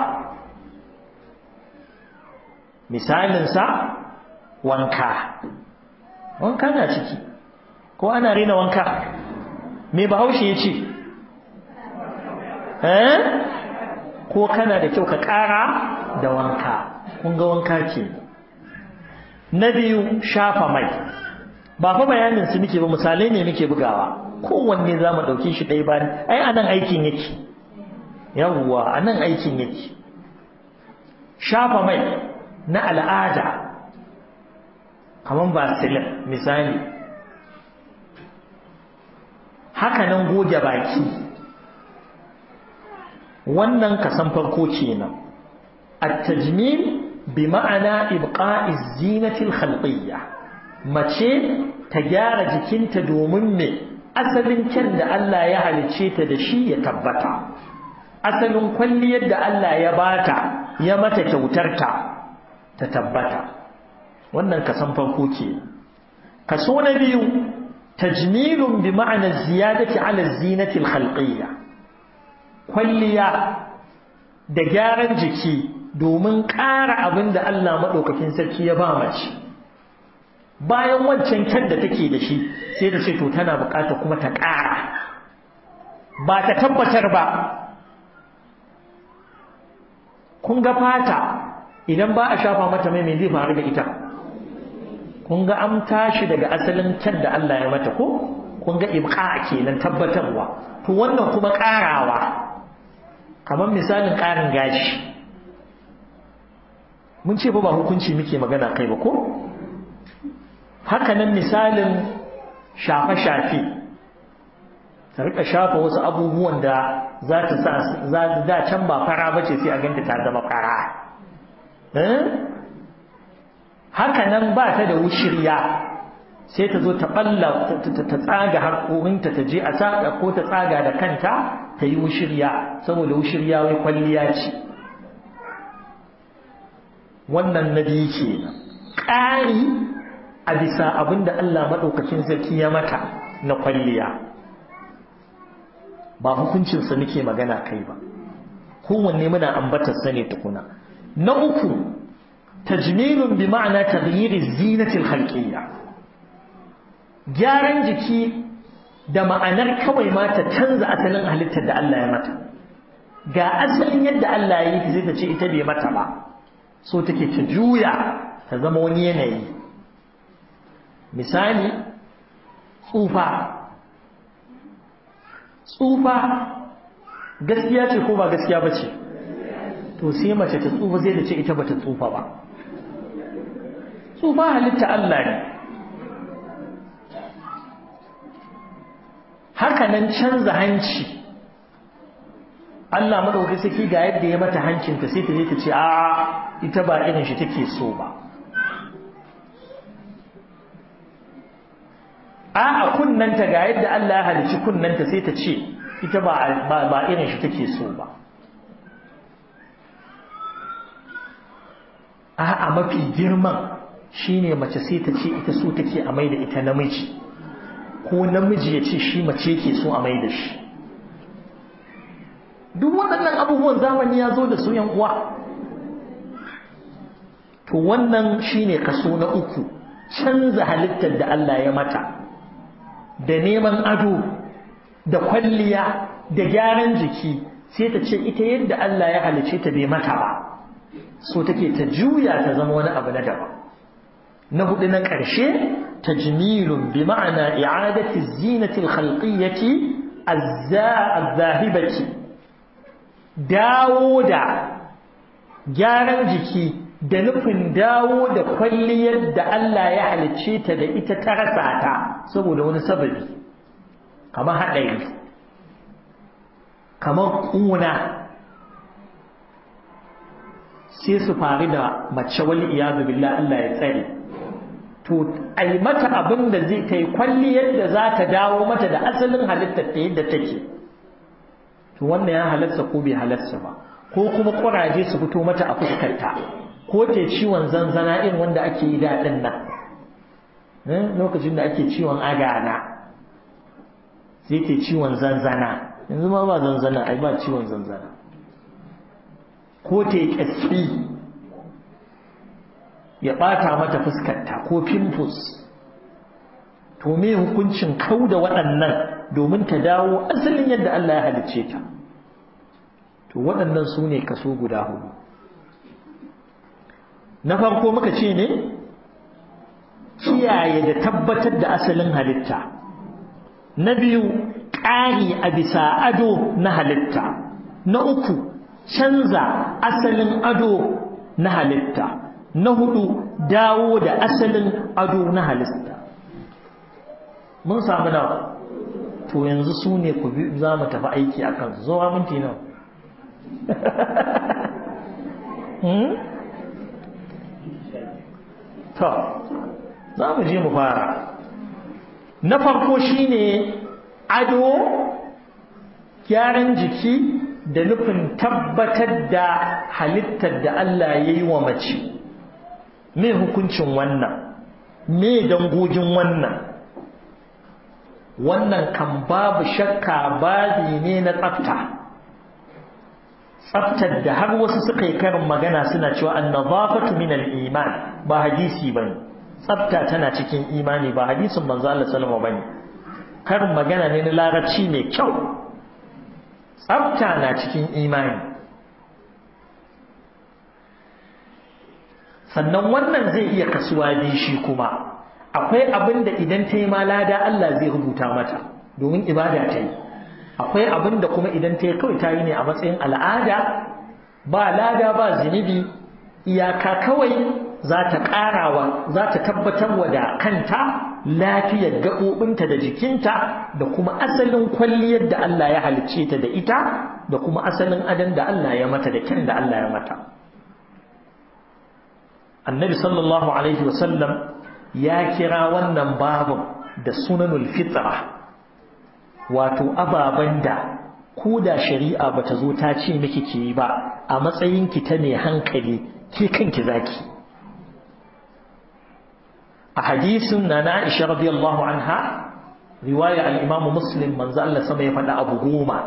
misalinsa wanka wanka na ciki ko ana rena wanka me bahaushe ya ce eh ko kana da kyau ka ƙara da wanka kun ga wanka ke na biyu shafa mai ba fa bayanin su muke ba misalai ne muke bugawa kowanne za mu ɗauke shi ɗaya bayan ai a nan aikin yake yawwa a nan aikin yake shafa mai na al'ada kamar basilin misali haka nan goge baki wannan kasan farko kenan at-tajmil bi ma'ana ibqa'i zinati al-khalqiyya mace ta gyara jikinta domin me asalin kyan da Allah ya halice ta da shi ya tabbata asalin kwalliyar da Allah ya bata ya mata kyautarta ta tabbata wannan kasan farko ke kaso na biyu tajmilun bi ma'ana ziyadati ala zinati al-khalqiyya kwalliya da gyaran jiki domin ƙara abin da Allah maɗaukakin sarki ya ba mace bayan wancan kyan da take da shi sai da ce to tana bukata kuma ta ƙara ba ta tabbatar ba kun ga fata idan ba a shafa mata mai mai zai faru da ita kun ga an tashi daga asalin kyan da Allah ya mata ko kun ga ibqa kenan tabbatarwa to wannan kuma ƙarawa kamar misalin ƙarin gashi mun ce ba ba hukunci muke magana kai ba ko hakanan misalin shafe-shafe ta rika shafa wasu abubuwan da za ta sa za da can ba fara bace sai a ganta ta zama fara hakanan ba ta da wushirya sai ta zo ta balla ta tsaga harkorinta ta je a saka ko ta tsaga da kanta ta yi wushirya saboda wushirya wai kwalliya ce wannan na biyu kenan ƙari a bisa abin da Allah maɗaukacin sarki ya mata na kwalliya ba hukuncinsa nake magana kai ba kowanne muna ambatarsa ne tukuna na uku tajmilun bi ma'ana taghyiri zinatil khalqiyya gyaran jiki da ma'anar kawai ma ta canza asalin halittar da Allah ya mata ga asalin yadda Allah ya yi zai ta ce ita bai mata ba so take ta juya ta zama wani yanayi misali tsufa tsufa gaskiya ce ko ba gaskiya ba ce to sai mace ta tsufa zai da ce ita bata tsufa ba tsufa halitta Allah ne hakanan canza hanci Allah madaukai saki ga yadda ya mata hancinta sai ta je ta ce a ita ba irin shi take so ba a a kunnanta ga yadda Allah ya halicci kunnanta sai ta ce ita ba ba irin shi take so ba a a mafi girman shine mace sai ta ce ita so take a mai da ita namiji ko namiji ya ce shi mace yake so a mai da shi duk waɗannan abubuwan zamani ya zo da su yan uwa to wannan shine kaso na uku canza halittar da Allah ya mata da neman ado da kwalliya da gyaran jiki sai ta ce ita yadda Allah ya halice ta bai mata ba so take ta juya ta zama wani abu na daban na hudu na ƙarshe tajmilun bi ma'ana i'adati zinati al-khalqiyyati az-zahibati dawo da gyaran jiki da nufin dawo da kwalliyar da Allah ya halicce ta da ita ta rasa ta saboda wani sababi kamar haɗari kamar ƙuna sai su faru da mace wali iyadu billah Allah ya tsare to ai mata abin da zai kai kwalliyar da za ta dawo mata da asalin halittar ta yadda take to wannan ya halarsa ko bai halarsa ba ko kuma ƙuraje su fito mata a fuskarta ko te ciwon zanzana irin wanda ake yi daɗin nan lokacin da ake ciwon agana sai te ciwon zanzana yanzu ma ba zanzana ai ba ciwon zanzana ko te ƙasfi ya ɓata mata fuskarta ko pimples to me hukuncin kau da waɗannan domin ta dawo asalin yadda Allah ya halicce ta to waɗannan su ne kaso guda hudu na farko muka ce ne kiyaye da tabbatar da asalin halitta na biyu ƙari a bisa ado na halitta na uku canza asalin ado na halitta na hudu dawo da asalin ado na halitta mun samu nawa to yanzu su ne ku za mu tafi aiki a kansu zuwa minti nawa to za mu je mu fara na farko shine ado gyaran jiki da nufin tabbatar da halittar da Allah ya yi wa mace me hukuncin wannan me dangogin wannan wannan kan babu shakka babi ne na tsafta tsaftar da har wasu suka yi karin magana suna cewa annazafatu min al-iman ba hadisi bane tsafta tana cikin imani ba hadisin manzo Allah sallallahu bane karin magana ne na larabci mai kyau tsafta na cikin imani sannan wannan zai iya kasuwa bi shi kuma akwai abin da idan ta yi lada Allah zai rubuta mata domin ibada ta yi akwai abin da kuma idan ta yi kawai ta yi ne a matsayin al'ada ba lada ba zunubi iyaka kawai za ta ƙarawa za ta tabbatar wa da kanta lafiyar gaɓoɓinta da jikinta da kuma asalin kwalliyar da Allah ya halicce ta da ita da kuma asalin adan da Allah ya mata da kyan da Allah ya mata annabi sallallahu alaihi wasallam ya kira wannan babin da sunanul fitra wato ababen da ko da shari'a bata zo ta ce miki ki yi ba a matsayinki ta mai hankali ke kanki zaki a hadisin na na Aisha radiyallahu anha riwaya al-Imam Muslim manzo Allah sama ya faɗa abu goma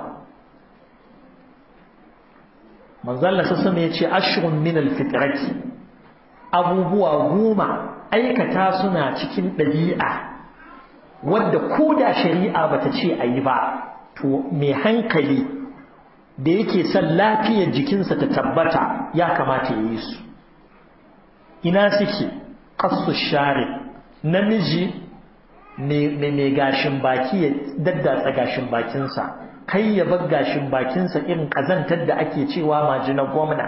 manzo Allah sama ya ce ashrun min al-fitrati abubuwa goma aikata suna cikin ɗabi'a wadda ko da shari'a bata ce a yi ba to mai hankali da yake son lafiyar jikinsa ta tabbata ya kamata ya yi su ina suke kasu share namiji mai gashin baki ya daddatsa gashin bakinsa kai ya bar gashin bakinsa irin kazantar da ake cewa majinar gwamna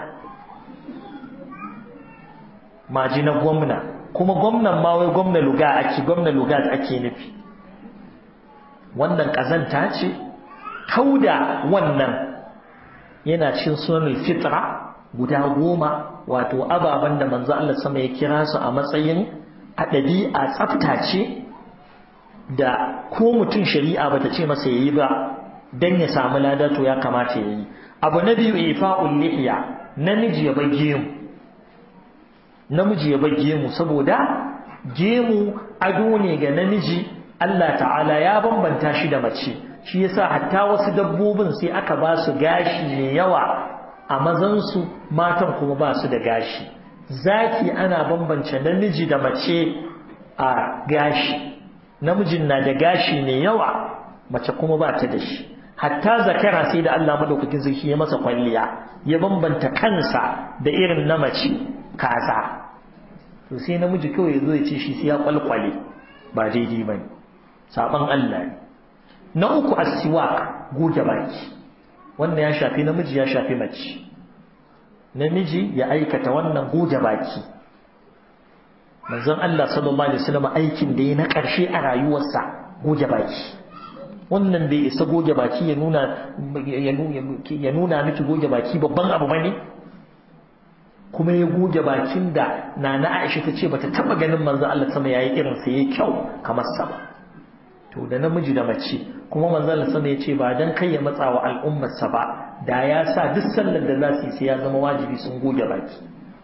majinar gwamna kuma gwamnan ma wai gwamna luga ake gwamna luga ake nufi wannan kazanta ce kauda wannan yana cin sunan fitra guda goma wato ababen da manzo Allah sama ya kira su a matsayin a ɗabi'a tsafta ce da ko mutum shari'a bata ce masa yayi ba dan ya samu lada to ya kamata yayi abu na biyu ifa'ul lihiya namiji ya bage mu namiji ya bage mu saboda gemu ado ne ga namiji Allah ta'ala ya bambanta shi da mace shi yasa hatta wasu dabbobin sai aka ba su gashi mai yawa a mazansu matan kuma ba su da gashi zaki ana bambance namiji da mace a gashi namijin na da gashi mai yawa mace kuma ba ta da shi hatta zakara sai da Allah madaukakin sarki ya masa kwalliya ya bambanta kansa da irin na mace kaza to sai namiji kawai zo ya ce shi sai ya kwalkwale ba daidai bane saban Allah ne na uku asiwak goge baki wannan ya shafi namiji ya shafi mace namiji ya aikata wannan goge baki manzon Allah sallallahu alaihi wasallam aikin da ya na ƙarshe a rayuwarsa goge baki wannan bai isa goge baki ya nuna ya nuna miki goge baki babban abu bane kuma ya goge bakin da nana Aisha ta ce bata taba ganin manzon Allah sama yayi irin sa yayi kyau kamar sa ba to da namiji da mace kuma manzon Allah sama ya ce ba dan kai ya matsa wa al'ummar sa ba da ya sa duk sallar da za su yi sai ya zama wajibi sun goge baki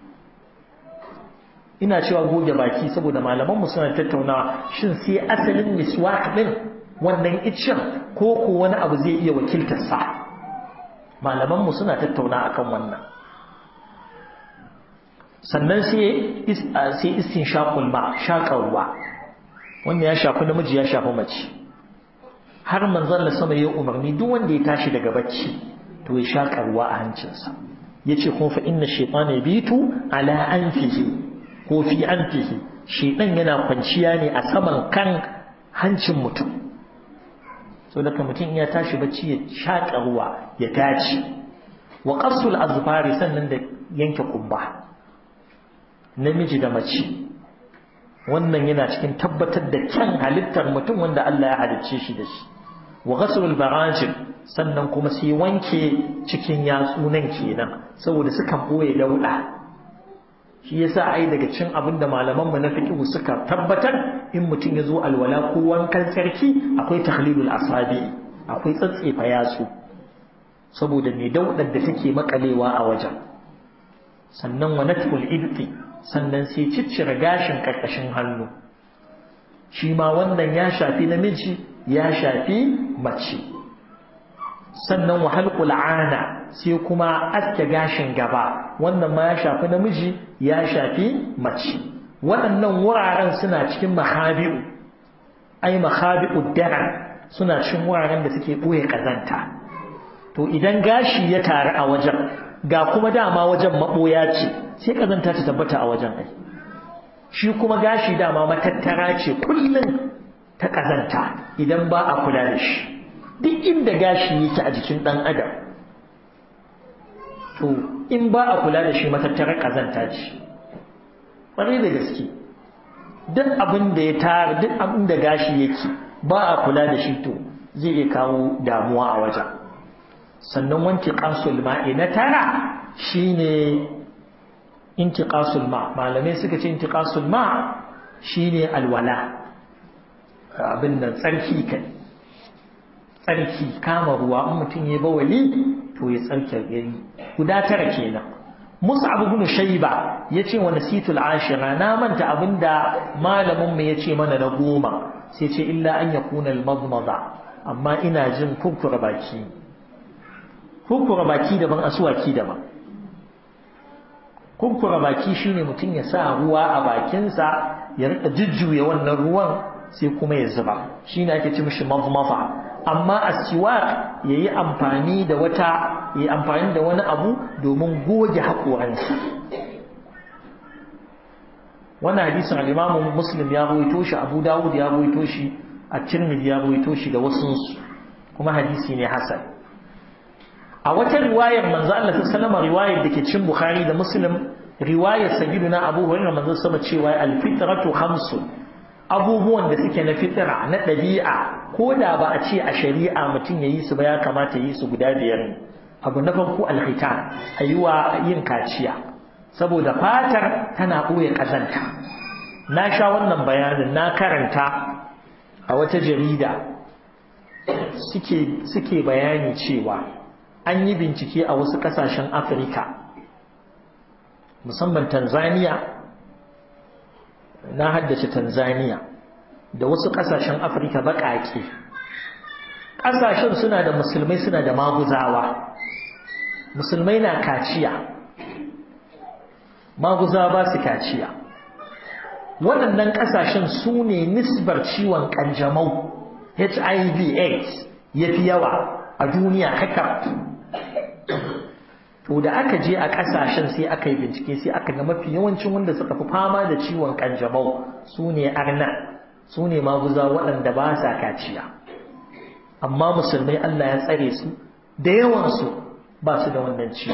ina cewa goge baki saboda malamanmu suna tattaunawa shin sai asalin miswak din wannan iccen ko ko wani abu zai iya wakiltar sa malamanmu suna tattauna akan wannan sannan sai sai istinshaqul ma shaqarwa wannan ya shafi namiji ya shafi mace har manzon Allah sama ya umarni duk wanda ya tashi daga bacci to ya shaƙarwa a hancinsa yace kuma fa inna shaytana yabitu ala anfihi ko fi anfihi shedan yana kwanciya ne a saman kan hancin mutum so daga mutum ya tashi bacci ya shaƙa ruwa ya tace wa qasul azfari sannan da yanke kumba namiji da mace wannan yana cikin tabbatar da kyan halittar mutum wanda Allah ya halicce shi da shi wa ghaslul barajim sannan kuma sai wanke cikin yatsu nan kenan saboda sukan boye dauda shi yasa ai daga cin abin da malaman mu na fiqh suka tabbatar in mutum ya zo alwala ko wankan sarki akwai tahlilul asabi akwai tsatsefa yatsu saboda mai daudar da take makalewa a wajen sannan wa natful ibti sannan sai ciccire gashin karkashin hannu shi ma wannan ya shafi namiji ya shafi mace sannan wa halqul ana sai kuma aske gashin gaba wannan ma ya shafi namiji ya shafi mace waɗannan wuraren suna cikin mahabi'u ai mahabi'u dara suna cikin wuraren da suke ɓoye ƙazanta to idan gashi ya taru a wajen ga kuma dama wajen maɓoya ce sai ƙazanta ta tabbata a wajen ai shi kuma gashi dama matattara ce kullum ta ƙazanta idan ba a kula da shi duk inda gashi yake a jikin ɗan adam to in ba a kula da shi matattarar ƙazanta ce ƙwarai da gaske duk abin da ya tara duk abin da gashi yake ba a kula da shi to zai iya kawo damuwa a wajen sannan wanke ƙasul ma'i na tara shine intiqasul ma malamai suka ce intiqasul ma shine alwala abin nan tsarki kai tsarki kama ruwa in mutum ya bawali to ya tsarki yayi guda tara kenan Mus'ab ibn Shayba yace wa nasitul ashira na manta abinda malamin mu yace mana na goma sai ce illa an yakuna al-madmada amma ina jin kurkura baki kurkura baki daban asuwaki daban kurkura baki shine mutum ya sa ruwa a bakinsa ya rika jujjuya wannan ruwan sai kuma ya zuba shine ake ci mishi mazmafa amma asiwak yayi amfani da wata yayi amfani da wani abu domin goge haƙoransa wannan hadisin al-Imam Muslim ya rawaito shi Abu Dawud ya rawaito shi At-Tirmidhi ya rawaito shi da wasu kuma hadisi ne hasan a wata riwayar manzo Allah ta sallama riwayar da ke cin Bukhari da Muslim riwayar sayyiduna Abu Hurairah manzo sama cewa al-fitratu khamsu abubuwan da suke na fitra na ɗabi'a ko da ba a ce a shari'a mutum ya yi su ba ya kamata yi su guda biyar ne abu na farko alhitan ayuwa yin kaciya saboda fatar tana ɓoye ƙazanta na sha wannan bayanin na karanta a wata jarida suke bayani cewa an yi bincike a wasu ƙasashen afirka musamman tanzania na haddace tanzania da wasu ƙasashen afirka baƙaƙe ƙasashen suna da musulmai suna da maguzawa musulmai na kaciya maguzawa ba su kaciya waɗannan ƙasashen su ne nisbar ciwon ƙanjamau hiv aids ya fi yawa a duniya haka to da aka je a ƙasashen sai aka yi bincike sai aka ga mafi yawancin wanda suka fi fama da ciwon ƙanjamau su ne arna su ne maguza waɗanda ba sa kaciya amma musulmai Allah ya tsare su da yawansu ba su da wannan ciwo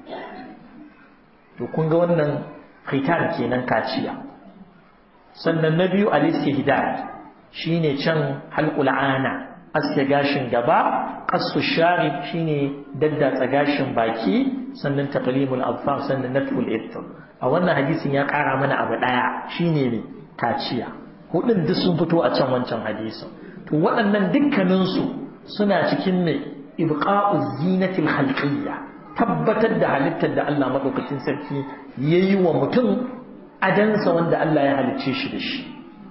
to kun ga wannan khitan kenan kaciya sannan na biyu al-istihdad shine can halqul ana aske gashin gaba qassu sharib shine daddatsa gashin baki sannan taqlimul adfar sannan natful ithr a wannan hadisin ya kara mana abu daya shine ne kaciya hudun duk sun fito a can wancan hadisin to waɗannan dukkanin su suna cikin ne ibqa'u zinatil khalqiyya tabbatar da halittar da Allah madaukakin sarki yayi wa mutum adansa wanda Allah ya halicce shi da shi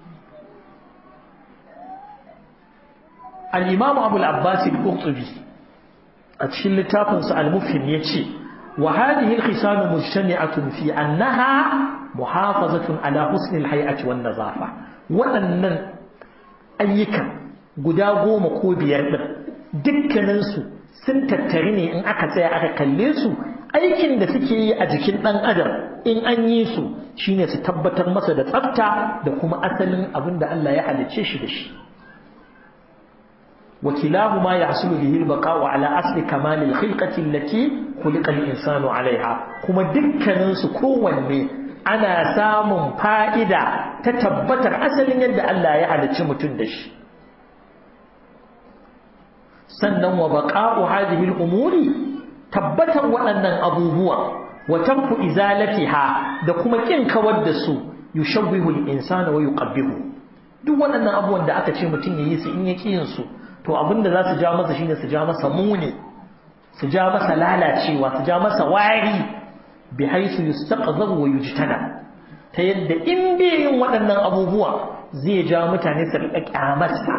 al-imam Abu al-Abbas al-Qurtubi a cikin littafinsa al-Mufhim yace wa hadhihi al-khisal mujtami'atun fi annaha muhafazatun ala husn al-hay'ati wan nazafa waɗannan ayyukan guda goma ko biyar din dukkaninsu sun tattari ne in aka tsaya aka kalle su aikin da suke yi a jikin ɗan adam in an yi su shine su tabbatar masa da tsafta da kuma asalin abin da Allah ya halicce shi da shi وكلاهما يحصل به البقاء على أصل كمال الخلقة التي خلق الإنسان عليها كما دكنا سكوان أنا سام فائدة تتبتر أصل يد الله يعلى تشمتن دش sannan wa baqa'u hadhihi al-umuri tabbatan waɗannan abubuwa wa tanku izalatiha da kuma kin kawar da su yushawwihu al-insana wa yuqabbihu duk waɗannan abubuwan da aka ce mutum yayi su in ya yin su to abinda za su ja masa shine su ja masa muni su ja masa lalacewa su ja masa wari bi haisu yustaqzar wa yujtana ta yadda in bai yin waɗannan abubuwa zai ja mutane su riƙa ƙyamarsa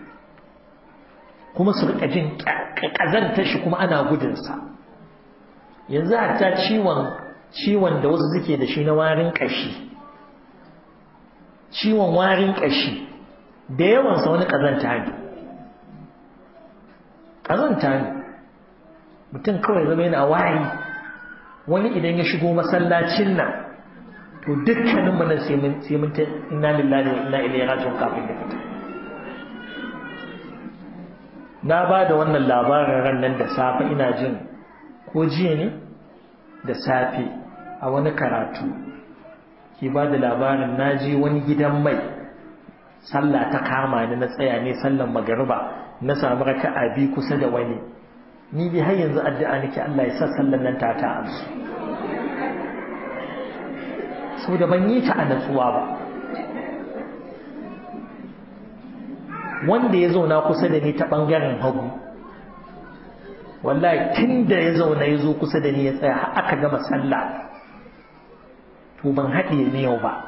kuma su riƙa jin ƙazantar shi kuma ana gudunsa yanzu hatta ciwon ciwon da wasu suke da shi na warin ƙashi ciwon warin ƙashi da yawansa wani ƙazanta ne ƙazanta ne mutum kawai zama yana wari wani idan ya shigo masallacin nan to dukkanin mu nan sai mun sai mun ta inna lillahi wa inna ilaihi raji'un kafin da fita na ba da wannan labarin ran nan da safe ina jin ko jiya ne da safe a wani karatu ke ba da labarin na je wani gidan mai sallah ta kama ni na tsaya ne sallan magariba na samu raka'a bi kusa da wani ni dai har yanzu addu'a nake Allah ya sa sallan nan ta ta amsu sau da ban yi ta a natsuwa ba wanda ya zauna kusa da ni ta ɓangaren hagu wallahi tun da ya zauna ya zo kusa da ni ya tsaya aka gama sallah to ban haɗe ni yau ba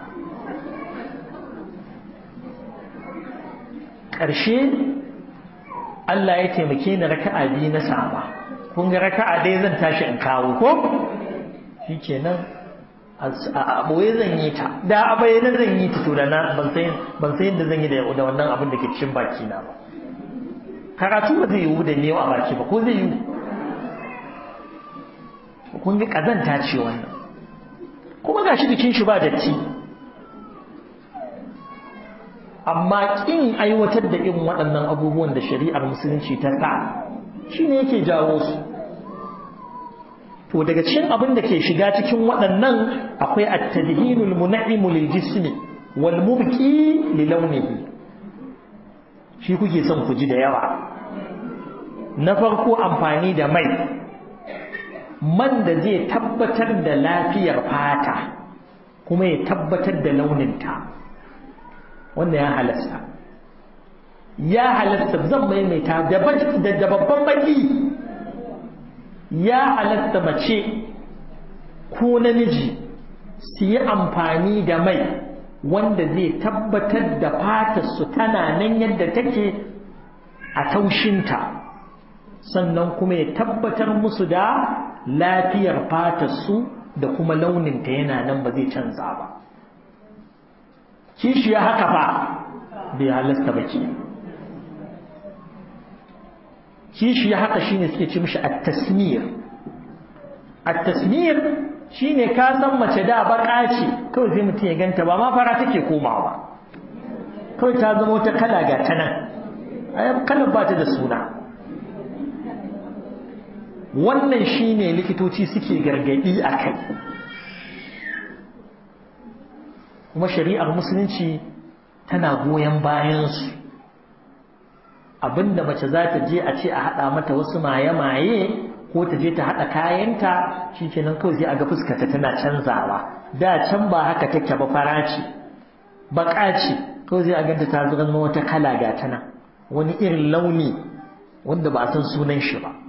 ƙarshe Allah ya taimake ni raka'a biyu na sama kun ga raka'a dai zan tashi in kawo ko shi kenan a ɓoye zan yi ta da a bayyana zan yi ta to da na ban san yadda zan yi da wannan abin da ke cikin baki na ba karatu ba zai yiwu da ne a baki ba ko zai yiwu kun ga ƙazanta ce wannan kuma gashi jikin shi ba datti amma kin aiwatar da irin waɗannan abubuwan da shari'ar musulunci ta sa shine yake jawo su to daga cikin abin da ke shiga cikin waɗannan akwai at-tadhinul mun'im lil jismi wal mubqi li lawnihi shi kuke son ku ji da yawa na farko amfani da mai man da zai tabbatar da lafiyar fata kuma ya tabbatar da launinta wannan ya halasta ya halasta zan maimaita da babban baki ya halatta mace ko namiji su yi amfani da mai wanda zai tabbatar da fatarsu tana nan yadda take a taushinta sannan kuma ya tabbatar musu da lafiyar fatarsu da kuma launinta yana nan ba zai canza ba kishi ya haka fa bai halasta ba ke kishi ya haka shine suke ce mishi at-tasmir at-tasmir shine ka san mace da baka ce kawai sai mutum ya ganta ba ma fara take komawa kawai ta zama wata kala ga ta nan ai kalar ba ta da suna wannan shine likitoci suke gargadi a kai kuma shari'ar musulunci tana goyon bayansu abinda mace za ta je a ce a haɗa mata wasu maye-maye ko ta je ta haɗa kayanta shi kenan kawai sai a ga fuskata tana canzawa da can ba haka take ba fara ce baƙa ce kawai sai a ganta ta zama wata kala ga tana wani irin launi wanda ba a san sunan shi ba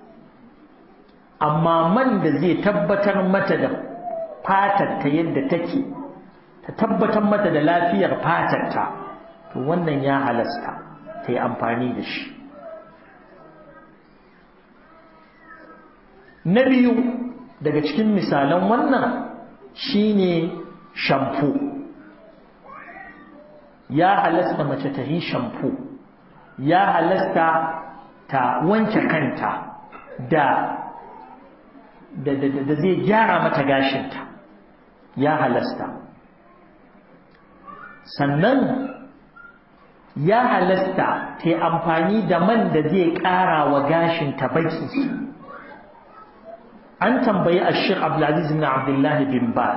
amma man da zai tabbatar mata da fatar ta yadda take ta tabbatar mata da lafiyar fatarta to wannan ya halasta ta yi amfani da shi na biyu daga cikin misalan wannan shine shampo ya halasta mace ta yi shampo ya halasta ta wanke kanta da da zai gyara mata gashinta ya halasta sannan ya halasta ta yi amfani da man da zai ƙara wa gashinta baki an tambayi ashir abdulaziz bin abdullahi bin bas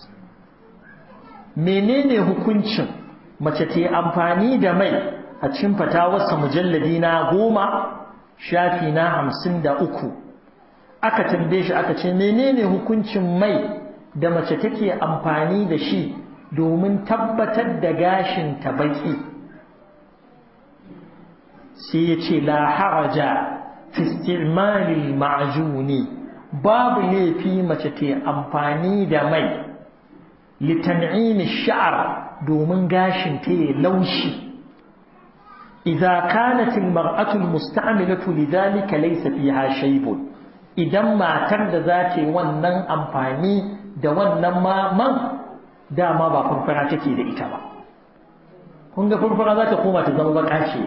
menene hukuncin mace ta yi amfani da mai a cikin fatawarsa mujalladi na goma shafi na hamsin da uku aka tambaye shi aka ce menene hukuncin mai da mace take amfani da shi domin tabbatar da gashin ta baki sai ya ce la haraja fi isti'malil ma'juni babu laifi mace ta amfani da mai litan'in sha'r domin gashin ta ya laushi idza kanat al-mar'atu al-musta'milatu lidhalika laysa fiha shay'un idan matar da za ta yi wannan amfani da wannan man dama ba furfura take da ita ba kun ga furfura za ta koma ta zama baka ce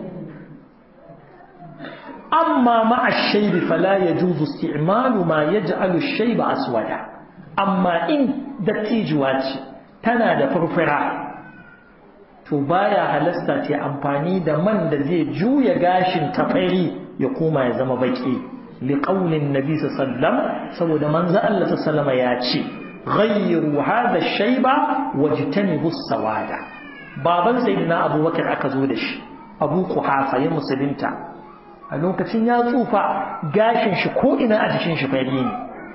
amma ma'a shaibi fala ya juzu isti'malu ma ya ja'alu shaiba aswada amma in dattijuwa ce tana da furfura to baya halasta ce amfani da man da zai juya gashin tafari ya koma ya zama baki liqaulin nabi sallam saboda manzo Allah sallama ya ce ghayyiru hadha shayba wajtanibu sawada baban sayyidina abubakar aka zo da shi abu kuhafa ya musulunta a lokacin ya tsufa gashin shi ko ina a jikin shi fari ne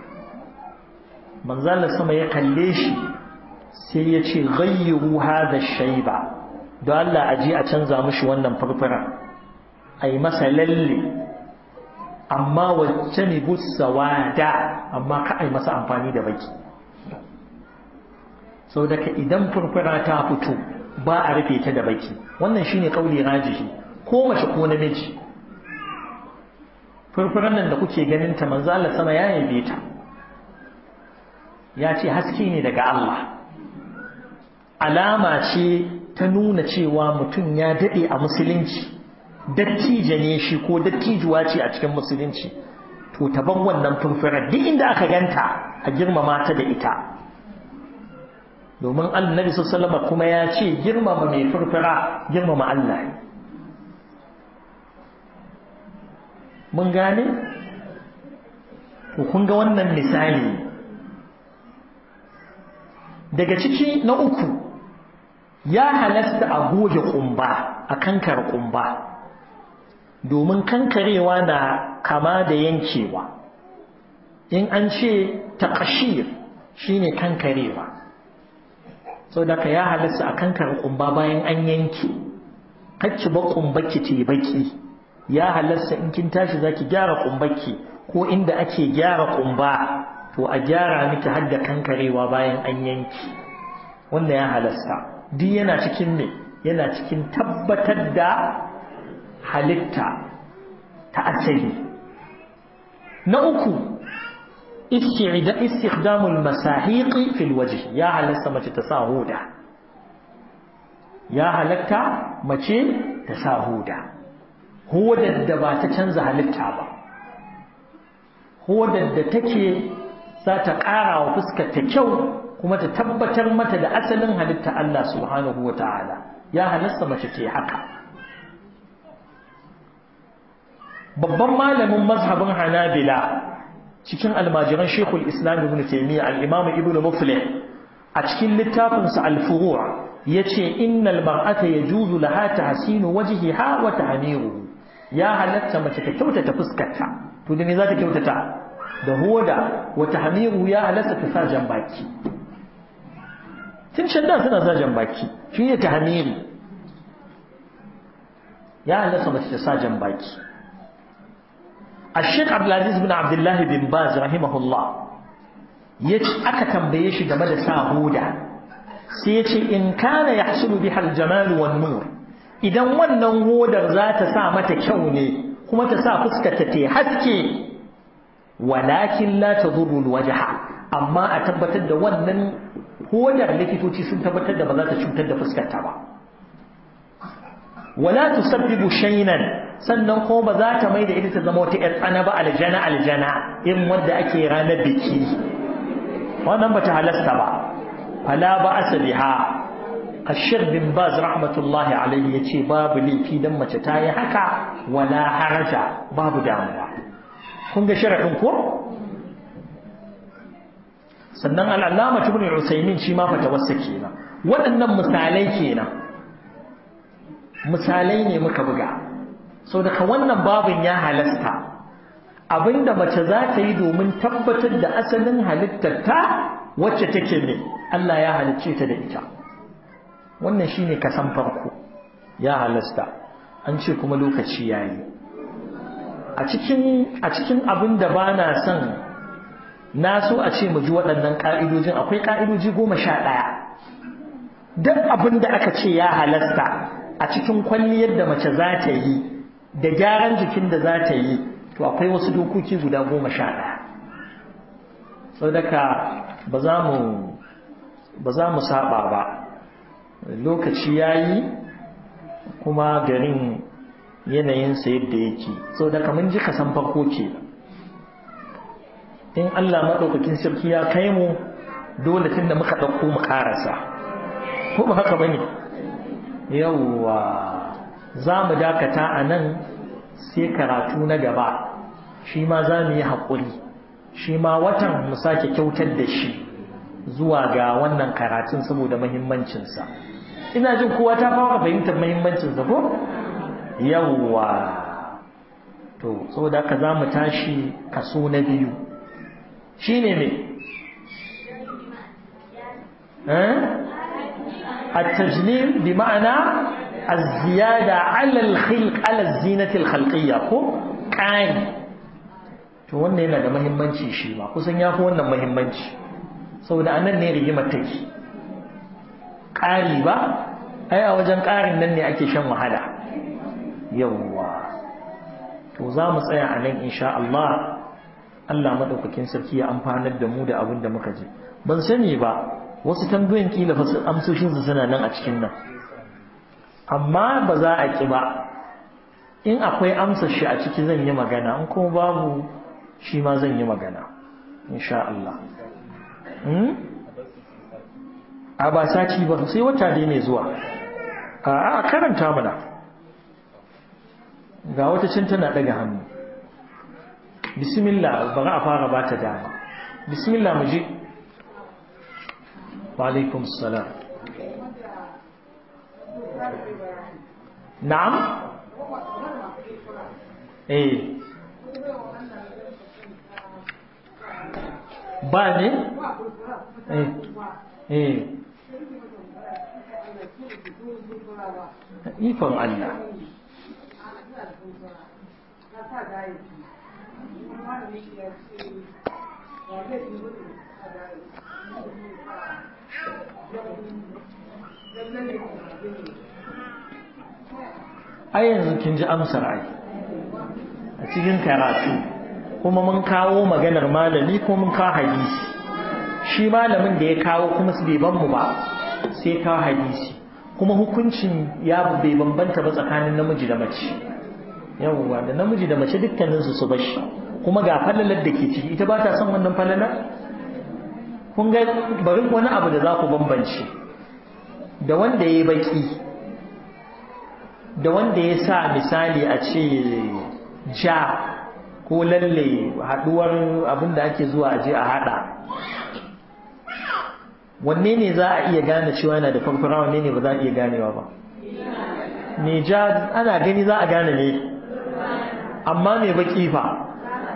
manzo Allah sama ya kalle shi sai ya ce ghayyiru hadha shayba don Allah aje a canza mishi wannan farfara ai masa lalle amma wacce ne busawada amma ka ai masa amfani da baki sau daga idan furfura ta fito ba a rufe ta da baki wannan shine kauli rajihi ko mace ko namiji furfuran nan da kuke ganin ta manzo Allah sama ya yabe ta ya ce haske ne daga Allah alama ce ta nuna cewa mutum ya dade a musulunci dattijo ne shi ko dattijuwa ce a cikin musulunci to ta ban wannan furfurar duk inda aka ganta a girmama ta da ita domin annabi sallallahu kuma ya ce girmama mai furfura girmama Allah mun gane to kun ga wannan misali daga ciki na uku ya halasta a goge kumba a kankar kumba domin kankarewa na kama da yankewa in an ce taqashir shine kankarewa so da ka ya halasta a kankar kumba bayan an yanke kacci ba kumbaki te baki ya halasta in kin tashi zaki gyara kumbaki ko inda ake gyara kumba to a gyara miki har da kankarewa bayan an yanke wanda ya halasta duk yana cikin me yana cikin tabbatar da halitta ta asali na uku istikhdamul masahiqi fil wajh ya halatta mace ta sa huda ya halatta mace ta sa huda hudar da ba ta canza halitta ba hudar da take za ta ƙara wa fuskar ta kyau kuma ta tabbatar mata da asalin halitta Allah subhanahu wa ta'ala ya halasta mace ce haka babban malamin mazhabin hanabila cikin almajiran shekul islam ibn taimiyya al-imam ibn muflih a cikin littafinsa al-furu' yace innal mar'ata yajuzu laha tahsinu wajhiha wa tahmiruhu ya halatta mace ta kyautata fuskarta to da me za ta kyautata da hoda wa tahmiruhu ya halatta ta sa jan baki tun can da suna sa jan baki shine tahmiri ya halatta mace ta sa jan baki الشيخ عبد العزيز بن عبد الله بن باز رحمه الله yace aka tambaye shi game da sa huda sai yace in kana yahsulu biha al-jamal wan nur idan wannan hodar za ta sa mata kyau ne kuma ta sa fuskar ta ta haske walakin la tadurru al-wajha amma a tabbatar da wannan hodar likitoci sun tabbatar da ba za ta cutar da fuskar ta ba wala tusabbibu shaynan sannan ko ba za ta mai da ita ta zama wata ‘yar tsana ba aljana aljana in wadda ake ranar biki wannan ba ta halasta ba fala ba asaliha ashir bin baz rahmatullahi alaihi ya ce babu laifi don mace ta yi haka wala haraja babu damuwa kun ga sharaɗin ko sannan al'allama ibn usaimin shi ma fata wasa kenan waɗannan misalai kenan misalai ne muka buga sau daga wannan babin ya halasta abinda mace za ta yi domin tabbatar da asalin halittarta wacce take ne Allah ya halicce ta da ita wannan shine kasan farko ya halasta an ce kuma lokaci yayi a cikin a cikin abin da bana son na so a ce mu ji waɗannan ƙa'idojin akwai ƙa'idoji goma sha ɗaya duk abin da aka ce ya halasta a cikin kwalliyar da mace za ta yi da gyaran jikin da za ta yi to akwai wasu dokoki guda goma sha ɗaya sau daga ba za mu ba za mu saba ba lokaci ya yi kuma garin yanayinsa yadda yake sau daga mun ji kasan farko ke in Allah maɗaukakin sarki ya kai mu dole tun da muka ɗauko mu ƙarasa ko ba haka ba ne yawwa za mu dakata a nan sai karatu na gaba shi ma za mu yi haƙuri shi ma watan mu sake kyautar da shi zuwa ga wannan karatun saboda mahimmancinsa ina jin kowa ta fara fahimtar mahimmancinsa ko yawwa to saboda haka za mu tashi kaso na biyu shi ne me التجليل بمعنى الزيادة على الخلق على الزينة الخلقية ko ƙari to wannan yana da mahimmanci shi ba kusan ya fi wannan mahimmanci saboda anan ne rigimar take ƙari ba ai a wajen ƙarin nan ne ake shan wahala yawwa to za mu tsaya a nan insha Allah Allah madaukakin sarki ya amfanar da mu da abin da muka ji ban sani ba wasu tambayoyin kila fa amsoshin su suna nan a cikin nan amma ba za a ki ba in akwai amsar shi a ciki zan yi magana in kuma babu shi ma zan yi magana insha Allah a ba sati ba sai wata dai ne zuwa a karanta mana ga wata cin tana daga hannu bismillah bari a fara ba ta dama bismillah mu je wa alaikum salam na'am eh ba ne eh eh ikon Allah ai yanzu kin ji amsar ai a cikin karatu kuma mun kawo maganar malami ko mun kawo hadisi shi malamin da ya kawo kuma su bai ban mu ba sai kawo hadisi kuma hukuncin ya bai bambanta ba tsakanin namiji da mace yawwa da namiji da mace dukkaninsu su bashi kuma ga falalar da ke ciki ita ba ta son wannan falalar kun ga bari wani abu da za ku bambance da wanda ya yi baki da wanda ya sa misali a ce ja ko lalle haduwar abin da ake zuwa aje a hada wanne ne za a iya gane cewa yana da farfara wanne ne ba za a iya ganewa ba me ja ana gani za a gane ne amma me baki fa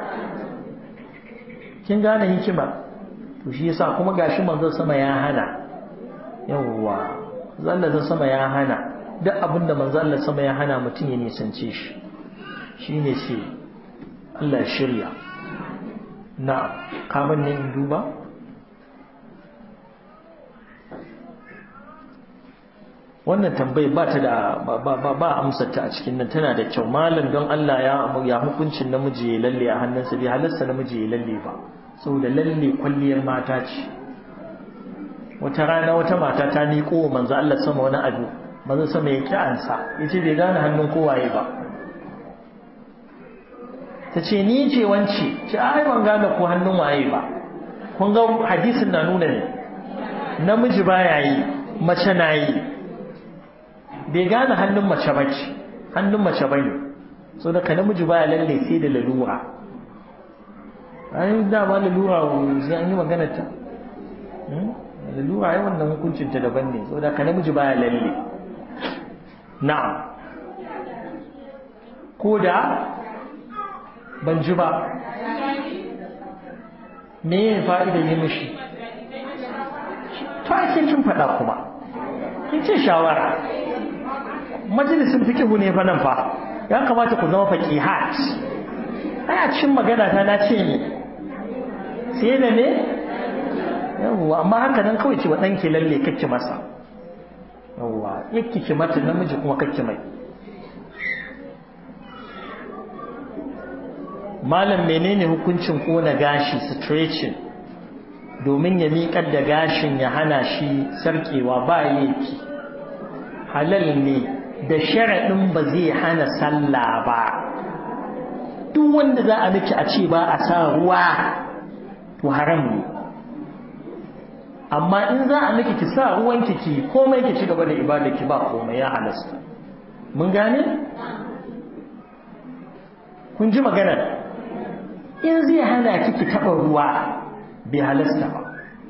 kin gane hikima to shi yasa kuma gashi manzon sama ya hana yawwa zalla sama ya hana duk abinda manzon Allah sama ya hana mutum ya nisance shi shine sai Allah shirya na'am kaman ne in duba wannan tambayar ba ta da ba ba amsar ta a cikin nan tana da kyau malam don Allah ya ya hukuncin namiji ya lalle a hannunsa bai halarsa namiji ya lalle ba saboda lalle kwalliyar mata ce wata rana wata mata ta miƙo wa manzo Allah sama wani abu manzo sama ya ki'ansa yace bai gane hannun kowaye ba ta ce ni ce wance ce ai ban gane ko hannun waye ba kun ga hadisin na nuna ne namiji baya yi mace na yi bai gane hannun mace ba ce hannun mace ba ne so da ka namiji baya lalle sai da lalura ai dama lalura sai an yi magana ta lalura ai wannan hukuncin ta daban ne so da ka namiji baya lalle na'am ko da ban ji ba me ya fa'ida yi mishi to ake kin faɗa kuma kin ce shawara majalisin fikihu ne fa nan fa ya kamata ku zama faqihat ai a cikin magana ta na ce ne sai da ne yawwa amma haka nan kawai ce wa ɗanki lalle kake masa yawwa yake ki mata namiji kuma kake mai malam menene hukuncin kona gashi stretching domin ya miƙar da gashin ya hana shi sarkewa ba yake halal ne da sharaɗin ba zai hana sallah ba duk wanda za a miki a ce ba a sa ruwa to haram ne amma in za a miki ki sa ruwan ki komai ki ci gaba da ibada ki ba komai ya halasta mun gane kun ji magana in zai hana ki ki taba ruwa bai halasta ba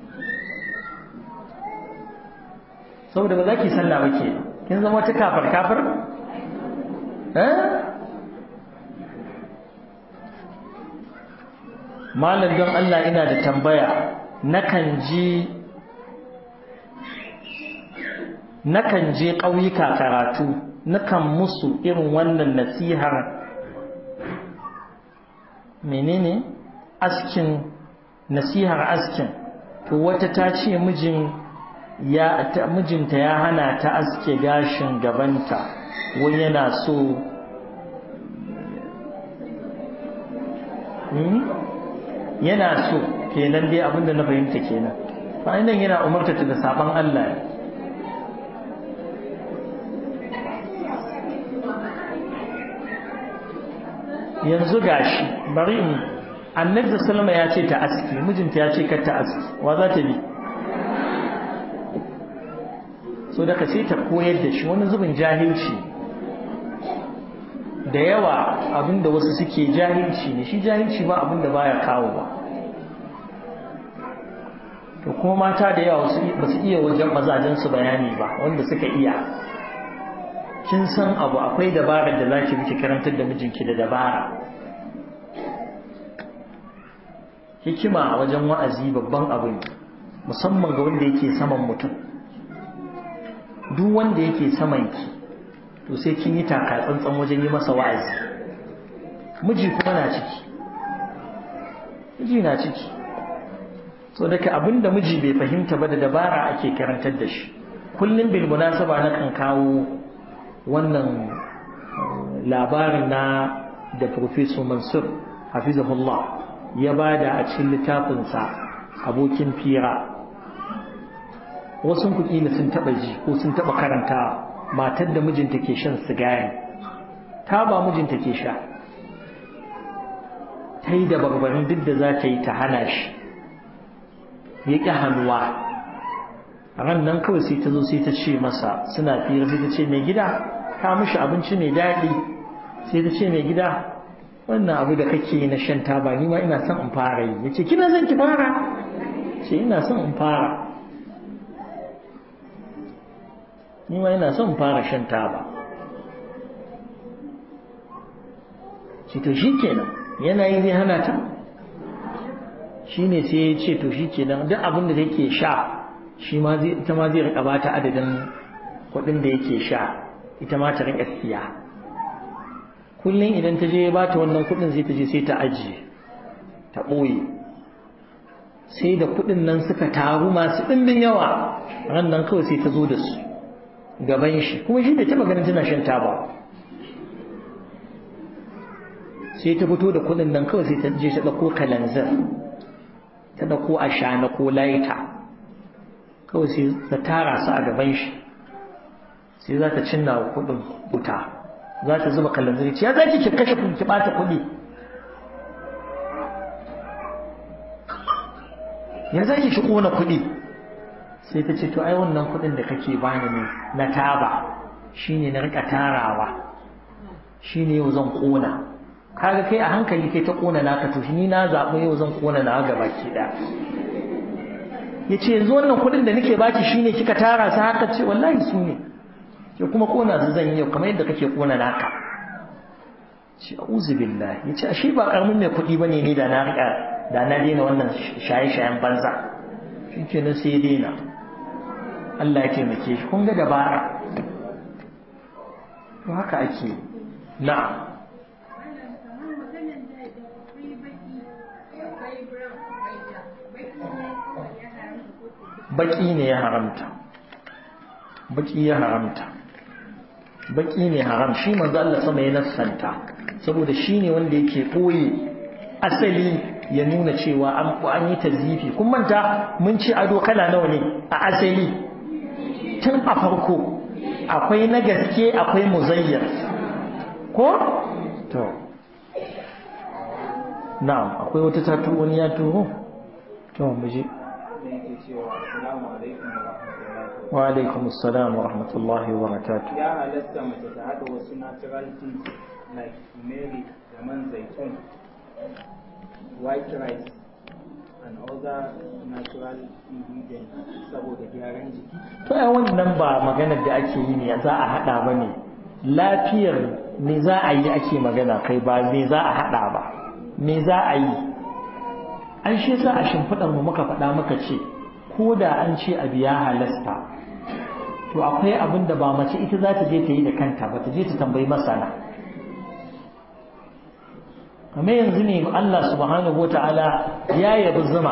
saboda ba za ki sallah ba ke kin zama wata kafar kafar malam don Allah ina da tambaya nakan ji nakan je ƙauyuka karatu nakan musu irin wannan nasihar menene askin nasihar askin to wata ta ce mijin ya mijinta ya hana ta aske gashin gabanta wai yana so yana so kenan dai abinda na fahimta kenan fa nan yana umarta ta da saban Allah yanzu gashi bari in annabi sallama ya ce ta aski mijinta ya ce kar ta aski wa za ta bi so daga sai ta koyar da shi wani zubin jahilci da yawa abinda wasu suke jahilci ne shi jahilci ba abinda baya kawo ba to kuma mata da yawa ba su iya wajen mazajensu bayani ba wanda suka iya kin san abu akwai dabarar da zaki miki karantar da mijinki da dabara hikima a wajen wa'azi babban abu ne musamman ga wanda yake saman mutum duk wanda yake saman ki to sai kin yi taka tsantsan wajen yi masa wa'azi miji kuma na ciki miji na ciki so daga abinda miji bai fahimta ba da dabara ake karantar da shi kullum bil munasaba na kan kawo wannan labarin na da Professor Mansur hafizahullah ya bada a cikin littafinsa abokin fira wasu kuɗi sun taɓa ji ko sun taɓa karanta matar da mijinta ke shan sigari ta ba mijinta ke sha ta yi da barbarin duk da za ta yi ta hana shi ya ƙi hannuwa ran nan kawai sai ta zo sai ta ce masa suna fira sai ta ce mai gida ka mishi abinci mai daɗi sai ta ce mai gida wannan abu da kake na shan taba ni ma ina son in fara yi ya ce kina son ki fara ce ina son in fara ni ma ina son in fara shan taba ce to shi kenan yanayi zai hana ta shi ne sai ya ce to shi kenan duk abin da take sha shi ma zai ita ma zai rika bata adadin kuɗin da yake sha ita ma ta rika siya kullum idan ta je ba ta wannan kuɗin sai ta je sai ta ajiye ta ɓoye sai da kuɗin nan suka taru masu ɗimbin yawa ran nan kawai sai ta zo da su gaban shi kuma shi bai taɓa ganin tana shan taba sai ta fito da kuɗin nan kawai sai ta je ta ɗauko kalanzir ta ɗauko ashana ko laita kawai sai ta tara su a gaban shi sai za ta cinna wa kuɗin wuta za ta zuba kalanzir ya za ki kashe kuɗi ki ɓata kuɗi ya za ki ƙona kuɗi sai ta ce to ai wannan kuɗin da kake bani ne na taba shine na rika tarawa shine yau zan ƙona kaga kai a hankali kai ta ƙona naka to ni na zaɓi yau zan ƙona na gaba ki ɗaya ya ce yanzu wannan kuɗin da nake baki shine kika tara su haka ce wallahi su ne ke kuma ƙona su zan yi yau kamar yadda kake ƙona naka ce a'udhu billahi yace ashe ba karamin mai kuɗi bane ne da na rika da na daina wannan shaye-shayen banza shikenan sai ya daina Allah ya taimake shi kun ga dabara to haka ake na'am baki ne ya haramta baki ya haramta baki ne haram shi manzo Allah sama ya nassanta saboda shi ne wanda yake koyi asali ya nuna cewa an an yi tazifi kun manta mun ci ado kala nawa ne a asali tun a farko akwai na gaske akwai muzayyar ko to na'am akwai wata tatu wani ya turo to mu je wa alaikum assalam wa rahmatullahi wa barakatuh ya halatta mace ta haɗa wasu natural things like turmeric da man zaitun white rice and other natural ingredients saboda gyaran jiki to ai wannan ba maganar da ake yi ne za a haɗa ba ne lafiyar me za a yi ake magana kai ba me za a haɗa ba me za a yi an shi sa a shimfiɗar mu muka faɗa muka ce ko da an ce abu ya halasta to akwai abin da ba mace ita za ta je ta yi da kanta ba ta je ta tambayi masana kamar yanzu ne Allah subhanahu wata'ala ya yabi zuma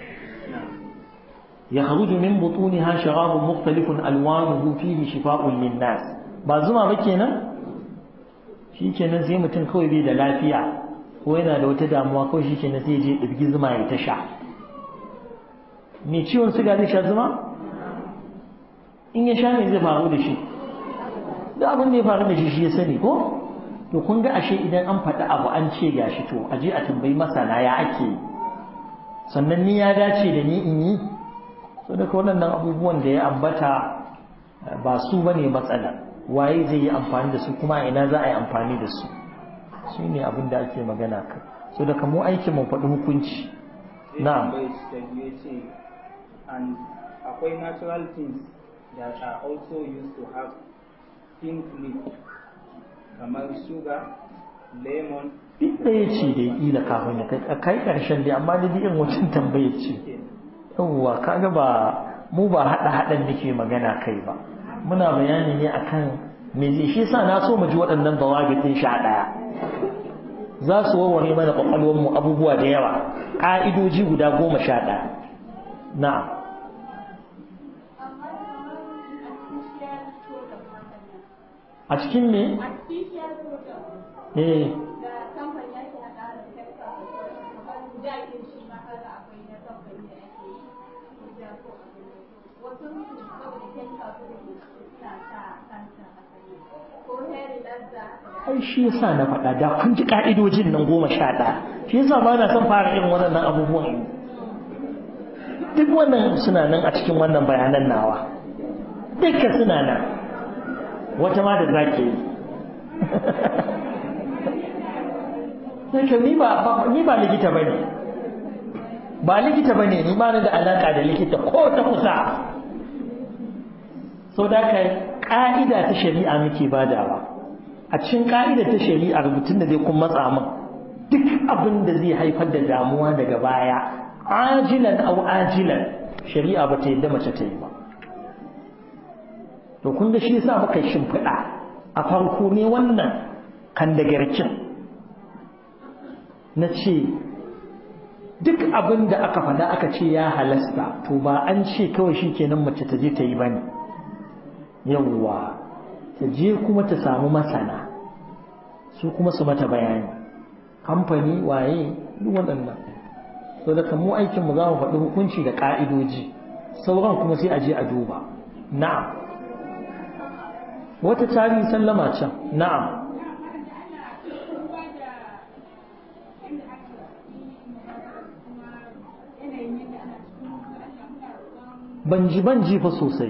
ya kharuju min butuniha sharabun mukhtalifun alwanuhu fihi shifa'un linnas ba zuma ba kenan shikenan sai mutum kawai bai da lafiya ko yana da wata damuwa kawai shikenan sai je ɗirgi zuma ya ta sha mai ciwon suga zai sha zuma in ya sha ne zai faru da shi da abin da ya faru da shi shi ya sani ko to kun ga ashe idan an faɗi abu an ce gashi to a je a tambayi masana ya ake sannan ni ya dace da ni in yi so daga waɗannan abubuwan da ya ambata ba su bane matsala waye zai yi amfani da su kuma ina za a yi amfani da su shi ne abin da ake magana kai so daga mu aikin mu faɗi hukunci na'am and akwai natural things that are also used to have pink leaf kamar sugar lemon duk ɗaya ce da ƙila kafin ya kai kai ƙarshen dai amma da irin wancan tambayar ce yawwa kaga ba mu ba haɗa haɗan nake magana kai ba muna bayani ne akan me zai shi yasa na so mu ji waɗannan dawabitin sha ɗaya za su warware mana ƙwaƙwalwar mu abubuwa da yawa ƙa'idoji guda goma sha ɗaya na'am a cikin me? eh ai shi yasa na faɗa da kun ji ka'idojin nan goma sha ɗaya shi yasa ba na son fara irin waɗannan abubuwan duk wannan suna nan a cikin wannan bayanan nawa dukkan suna nan wata ma da zake yi sai ni ba ni ba likita bane ba likita bane ni ba ni da alaka da likita ko ta kusa so da kai ka'ida ta shari'a muke badawa a cikin ka'ida ta shari'a rubutun da zai kun matsa min duk abin da zai haifar da damuwa daga baya ajilan au ajilan shari'a ba ta yadda mace ta yi ba to kun ga shi yasa muka shimfiɗa a farko ne wannan kan da garkin na ce duk abin da aka faɗa aka ce ya halasta to ba an ce kawai shi kenan mace ta je ta yi ba ne yawwa ta je kuma ta samu masana su kuma su mata bayani kamfani waye duk waɗannan so da mu aikinmu za mu faɗi hukunci da ƙa'idoji sauran kuma sai a je a duba na'am wata tarihi sallama can na'am ban ji ban ji fa sosai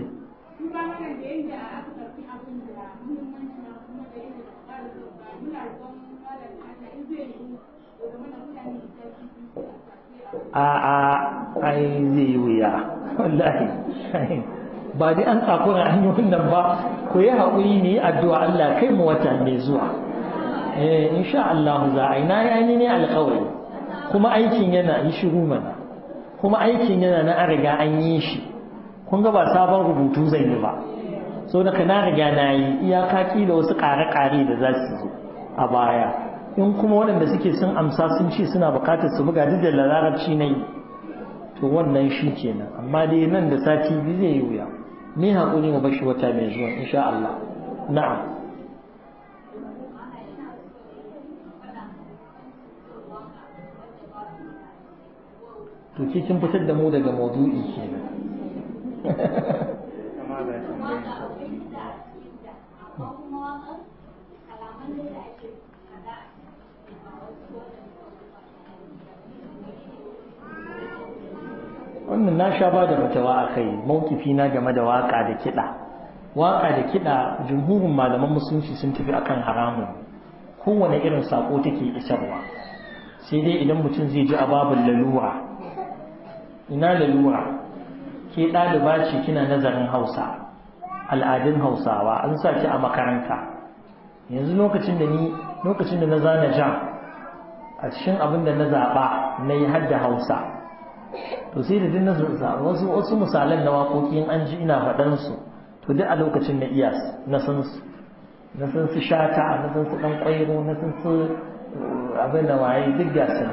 a a ai zai yi wuya wallahi ba dai an tsakura hanyoyin nan ba ku yi haƙuri ne addu'a Allah kai mu wata mai zuwa eh insha Allah za a yi na yi ne alƙawari kuma aikin yana yi shiru mana kuma aikin yana na an riga an yi shi kun ga ba sabon rubutu zan yi ba so daga na riga na yi iyaka kila wasu ƙare-ƙare da za su zo a baya in kuma waɗanda suke sun amsa sun ce suna buƙatar su buga duk da larabci na yi to wannan shi kenan amma dai nan da sati biyu zai yi wuya ni haƙuri mu bashi wata mai zuwa insha Allah na'am to ke kin fitar da mu daga maudu'i kenan kama da tambayin wannan na sha ba da fatawa a kai mawkifi na game da waka da kiɗa waka da kiɗa jumhurin malaman musulunci sun tafi akan haramun kowane irin sako take isarwa sai dai idan mutum zai ji ababin lalura ina lalura ke ɗaliba ce kina nazarin hausa al'adun hausawa an sa ki a makaranta yanzu lokacin da ni lokacin da na zana jam a cikin abin da na zaɓa na yi hadda hausa to sai da dinna wasu wasu misalan na waƙoƙin an ji ina faɗan su to duk a lokacin na iya na san su na san su shata na san su ɗan ƙwairo na san su abin da waye duk ga su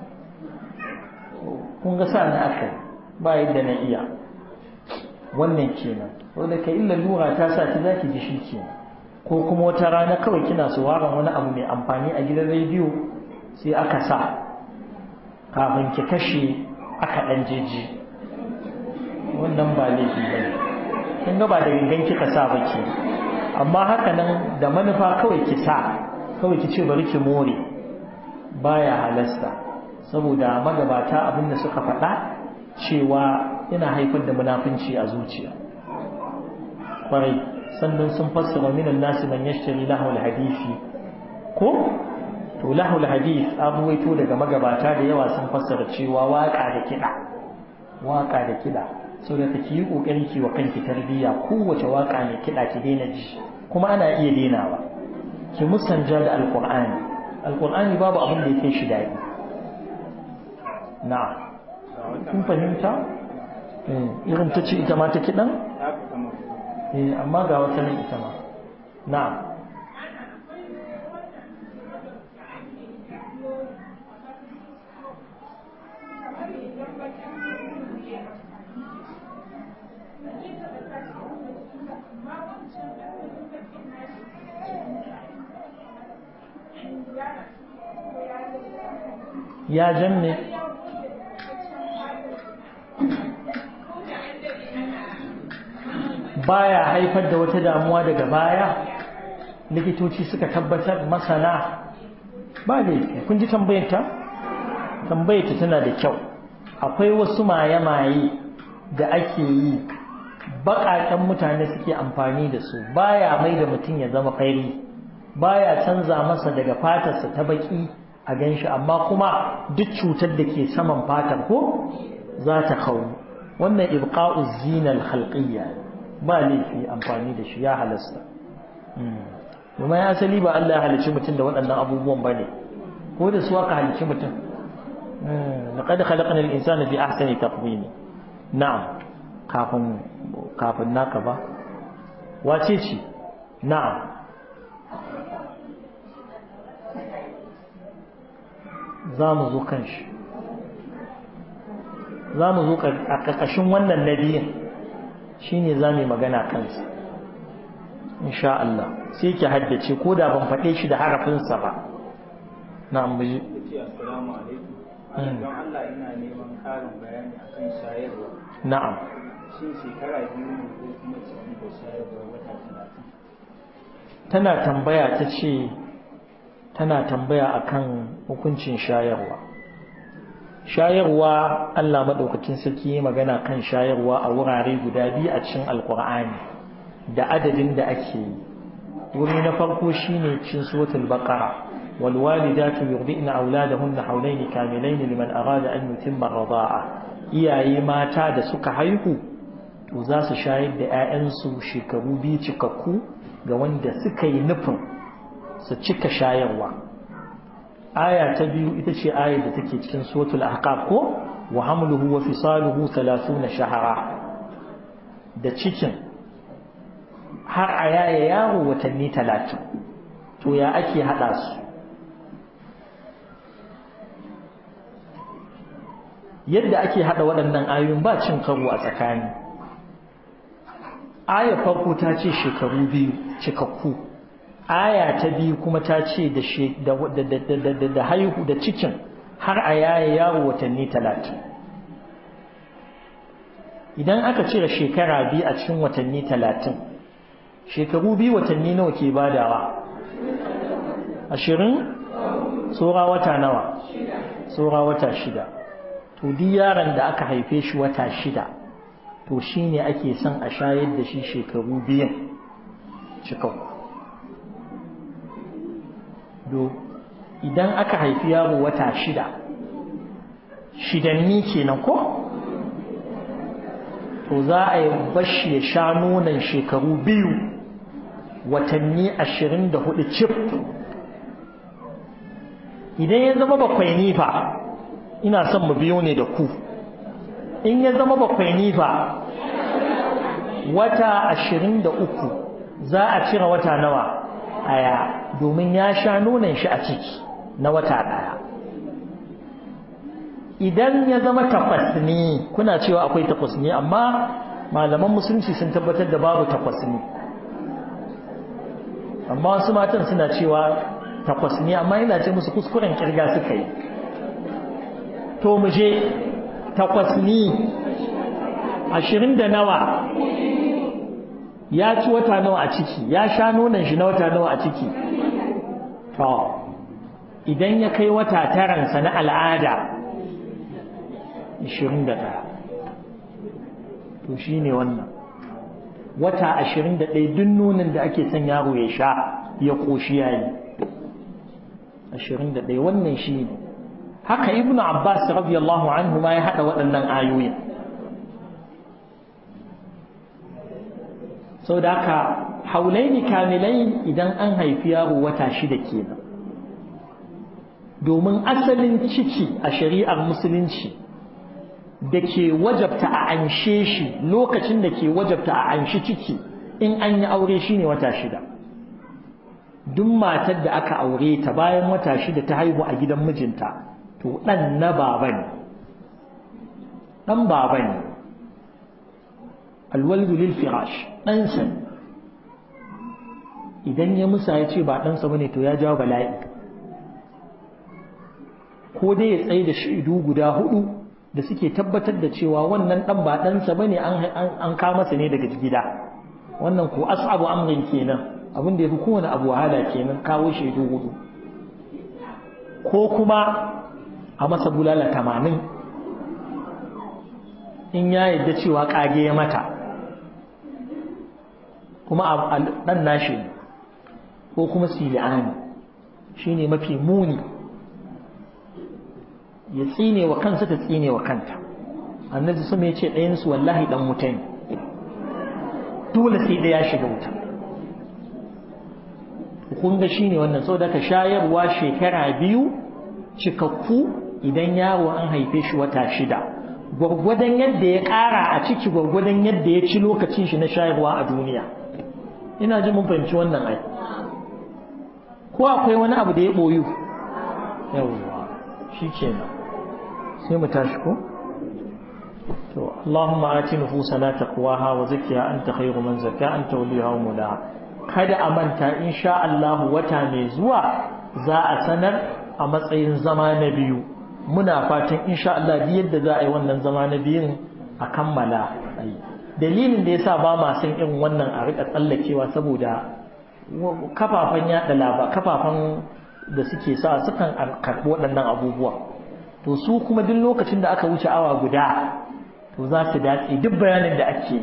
kun ga sa na aka ba yadda na iya wannan kenan wanda ka illa lura ta sa ki zaki ji shi kenan ko kuma wata rana kawai kina sauraron wani abu mai amfani a gidan rediyo sai aka sa kafin ki kashe aka ɗan jeji wannan ba laifi ba ne kin ga ba da gangan kika sa ba ke amma haka nan da manufa kawai ki sa kawai ki ce bari ki more baya halasta saboda magabata abin da suka faɗa cewa yana haifar da munafunci a zuciya kwarai sannan sun fassara minan nasi man yashtari lahul hadisi ko to lahul hadith an ruwaito daga magabata da yawa sun fassara cewa waka da kiɗa waka da kiɗa so da ki yi kokari ki wa kanki tarbiyya kowace waka ne kiɗa ki daina ji kuma ana iya dainawa ki musanja da alqur'ani alqur'ani babu abin da yake shi daɗi na'am kun fahimta irin ta ce ita ma ta kiɗan eh amma ga wata nan ita ma na'am ya janne baya haifar da wata damuwa daga baya likitoci suka tabbatar masana ba laifi kun ji tambayarta tambayarta tana da kyau akwai wasu maye-maye da ake yi baƙaƙen mutane suke amfani da su baya mai da mutum ya zama fari baya canza masa daga fatarsa ta baki a ganshi amma kuma duk cutar da ke saman fatar ko za ta kawo wannan ibqa'u zinal khalqiyya ba laifi amfani da shi ya halasta kuma ya asali ba Allah ya halicci mutum da waɗannan abubuwan ba ne ko da su aka halicci mutum laqad khalaqna al-insana fi ahsani taqwim na'am kafin kafin naka ba wace ce na'am za mu zo kan shi za mu zo a ƙarƙashin wannan nabiyin shi ne za mu magana kansa insha Allah sai ki haddace ko da ban faɗe shi da harafinsa ba na ambaji assalamu alaikum don Allah ina neman ƙarin bayani akan shayarwa na'am shin shekara biyu ne ko kuma ciki da shayarwa wata talatin tana tambaya ta ce tana tambaya akan hukuncin shayarwa shayarwa Allah madaukakin sarki ya magana kan shayarwa a wurare guda biyu a cikin alkur'ani da adadin da ake yi wuri na farko shine cikin suratul baqara wal walidatu yurdina auladahunna hawlayn kamilayn liman arada an yutimma ar-rida'a iyaye mata da suka haihu to za su shayar da 'ya'yansu shekaru biyu cikakku ga wanda suka yi nufin su cika shayarwa aya ta biyu ita ce ayar da take cikin suratul ahqaf ko wa hamluhu wa fisaluhu 30 shahara da cikin har a yaya yaro watanni 30 to ya ake hada su yadda ake hada waɗannan ayoyin ba cin karo a tsakani aya farko ta ce shekaru biyu cikakku aya ta biyu kuma ta ce da haihu da cikin har a yaya yawo watanni talatin idan aka cire shekara biyu a cikin watanni talatin shekaru biyu watanni nawa ke badawa ashirin tsora wata nawa tsora wata shida to duk yaron da aka haife shi wata shida to shine ake son a shayar da shi shekaru biyan cikakku do idan aka haifi yaro wata shida shidanni kenan ko to za a yi bashi ya sha nonon shekaru biyu watanni ashirin da hudu cif idan ya zama bakwai nifa ina son mu biyo ne da ku in ya zama bakwai nifa wata ashirin da uku za a cire wata nawa aya domin ya sha nonon shi a ciki na wata ɗaya idan ya zama takwas ne kuna cewa akwai takwas ne amma malaman musulunci sun tabbatar da babu takwas ne amma wasu matan suna cewa takwas ne amma yana ce musu kuskuren kirga suka yi to mu je takwas ne ashirin da nawa ya ci wata nawa a ciki ya sha nonon shi na wata nawa a ciki to idan ya kai wata taransa na al'ada 21 to shi ne wannan wata 21 duk nonon da ake son yaro ya sha ya ƙoshi yayi 21 wannan shi ne haka ibnu abbas radiyallahu anhu ma ya haɗa waɗannan ayoyin sau da haka haulaini kamilai idan an haifi yaro wata shida kenan domin asalin ciki a shari'ar musulunci da ke wajabta a anshe shi lokacin da ke wajabta a anshi ciki in an yi aure shine wata shida duk matar da aka aure ta bayan wata shida ta haihu a gidan mijinta to ɗan na baba ne ɗan baba ne alwaldu lil firash ɗansa idan ya musa ya ce ba ɗansa bane to ya jawo bala'i ko dai ya tsaye da shaidu guda hudu da suke tabbatar da cewa wannan ɗan ba ɗansa bane an kawo masa ne daga gida wannan ko as'abu amrin kenan abin da ya fi kowane abu wahala kenan kawo shaidu hudu ko kuma a masa bulala tamanin in ya yadda cewa kage ya mata kuma ɗan nashi ko kuma sili'ani shi ne mafi muni ya tsine wa kansa ta tsine wa kanta annabi sama ya ce ɗayansu wallahi ɗan wuta ne dole sai ɗaya shiga wuta kun ga shine wannan saboda ka shayarwa shekara biyu cikakku idan yaro an haife shi wata shida gwargwadon yadda ya ƙara a ciki gwargwadon yadda ya ci lokacin shi na shayarwa a duniya ina ji mun fahimci wannan ai ko akwai wani abu da ya ɓoyu yawwa shi kenan sai mu tashi ko to Allahumma ati nufusana taqwaha wa zakkiha anta khayru man zakka anta waliha wa mulaha kada a manta insha Allah wata mai zuwa za a sanar a matsayin zama na biyu muna fatan insha Allah duk yadda za a yi wannan zama na biyun a kammala dalilin da yasa ba ma san irin wannan a rika tsallakewa saboda kafafen yada laba kafafen da suke sa sukan karɓi waɗannan abubuwa to su kuma duk lokacin da aka wuce awa guda to za su datse duk bayanin da ake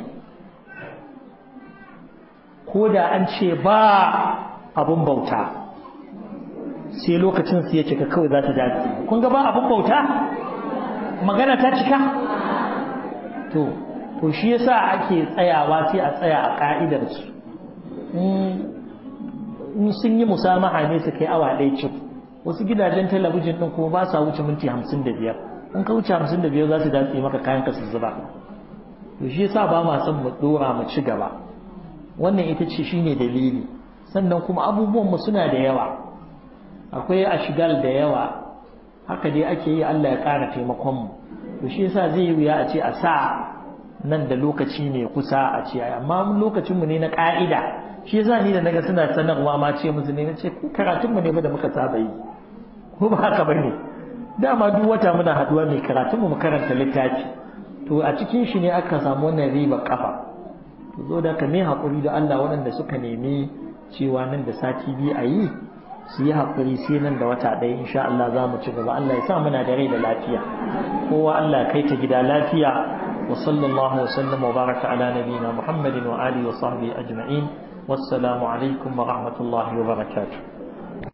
ko da an ce ba abun bauta sai lokacin su ya cika kawai za ta dace kun ga ba abun bauta magana ta cika to to shi yasa ake tsayawa sai a tsaya a ka'idar su in sun yi musamaha ne su kai awa ɗaya cif wasu gidajen talabijin ɗin kuma ba sa wuce minti hamsin da biyar in ka wuce hamsin da biyar za su datse maka kayan ka su zuba to shi yasa ba ma son mu dora mu ci gaba wannan ita ce shine dalili sannan kuma abubuwan mu suna da yawa akwai ashigal da yawa haka dai ake yi Allah ya ƙara taimakon mu to shi yasa zai yi wuya a ce a sa nan da lokaci ne kusa a ce amma lokacin mu ne na ƙa'ida shi yasa ni da naga suna sanarwa ma ce musu ne nace karatun mu ne ba da muka saba yi ko ba haka bane dama duk wata muna haduwa mai karatun mu mu karanta littafi to a cikin shi ne aka samu wannan riba kafa to zo da ka me hakuri da Allah waɗanda suka nemi cewa nan da sati biyu a yi su yi hakuri sai nan da wata ɗaya insha Allah za mu ci gaba Allah ya sa muna da rai da lafiya kowa Allah kai ta gida lafiya wa sallallahu wa sallama wa baraka ala nabiyina Muhammadin wa alihi wa sahbihi ajma'in wassalamu alaikum wa rahmatullahi wa barakatuh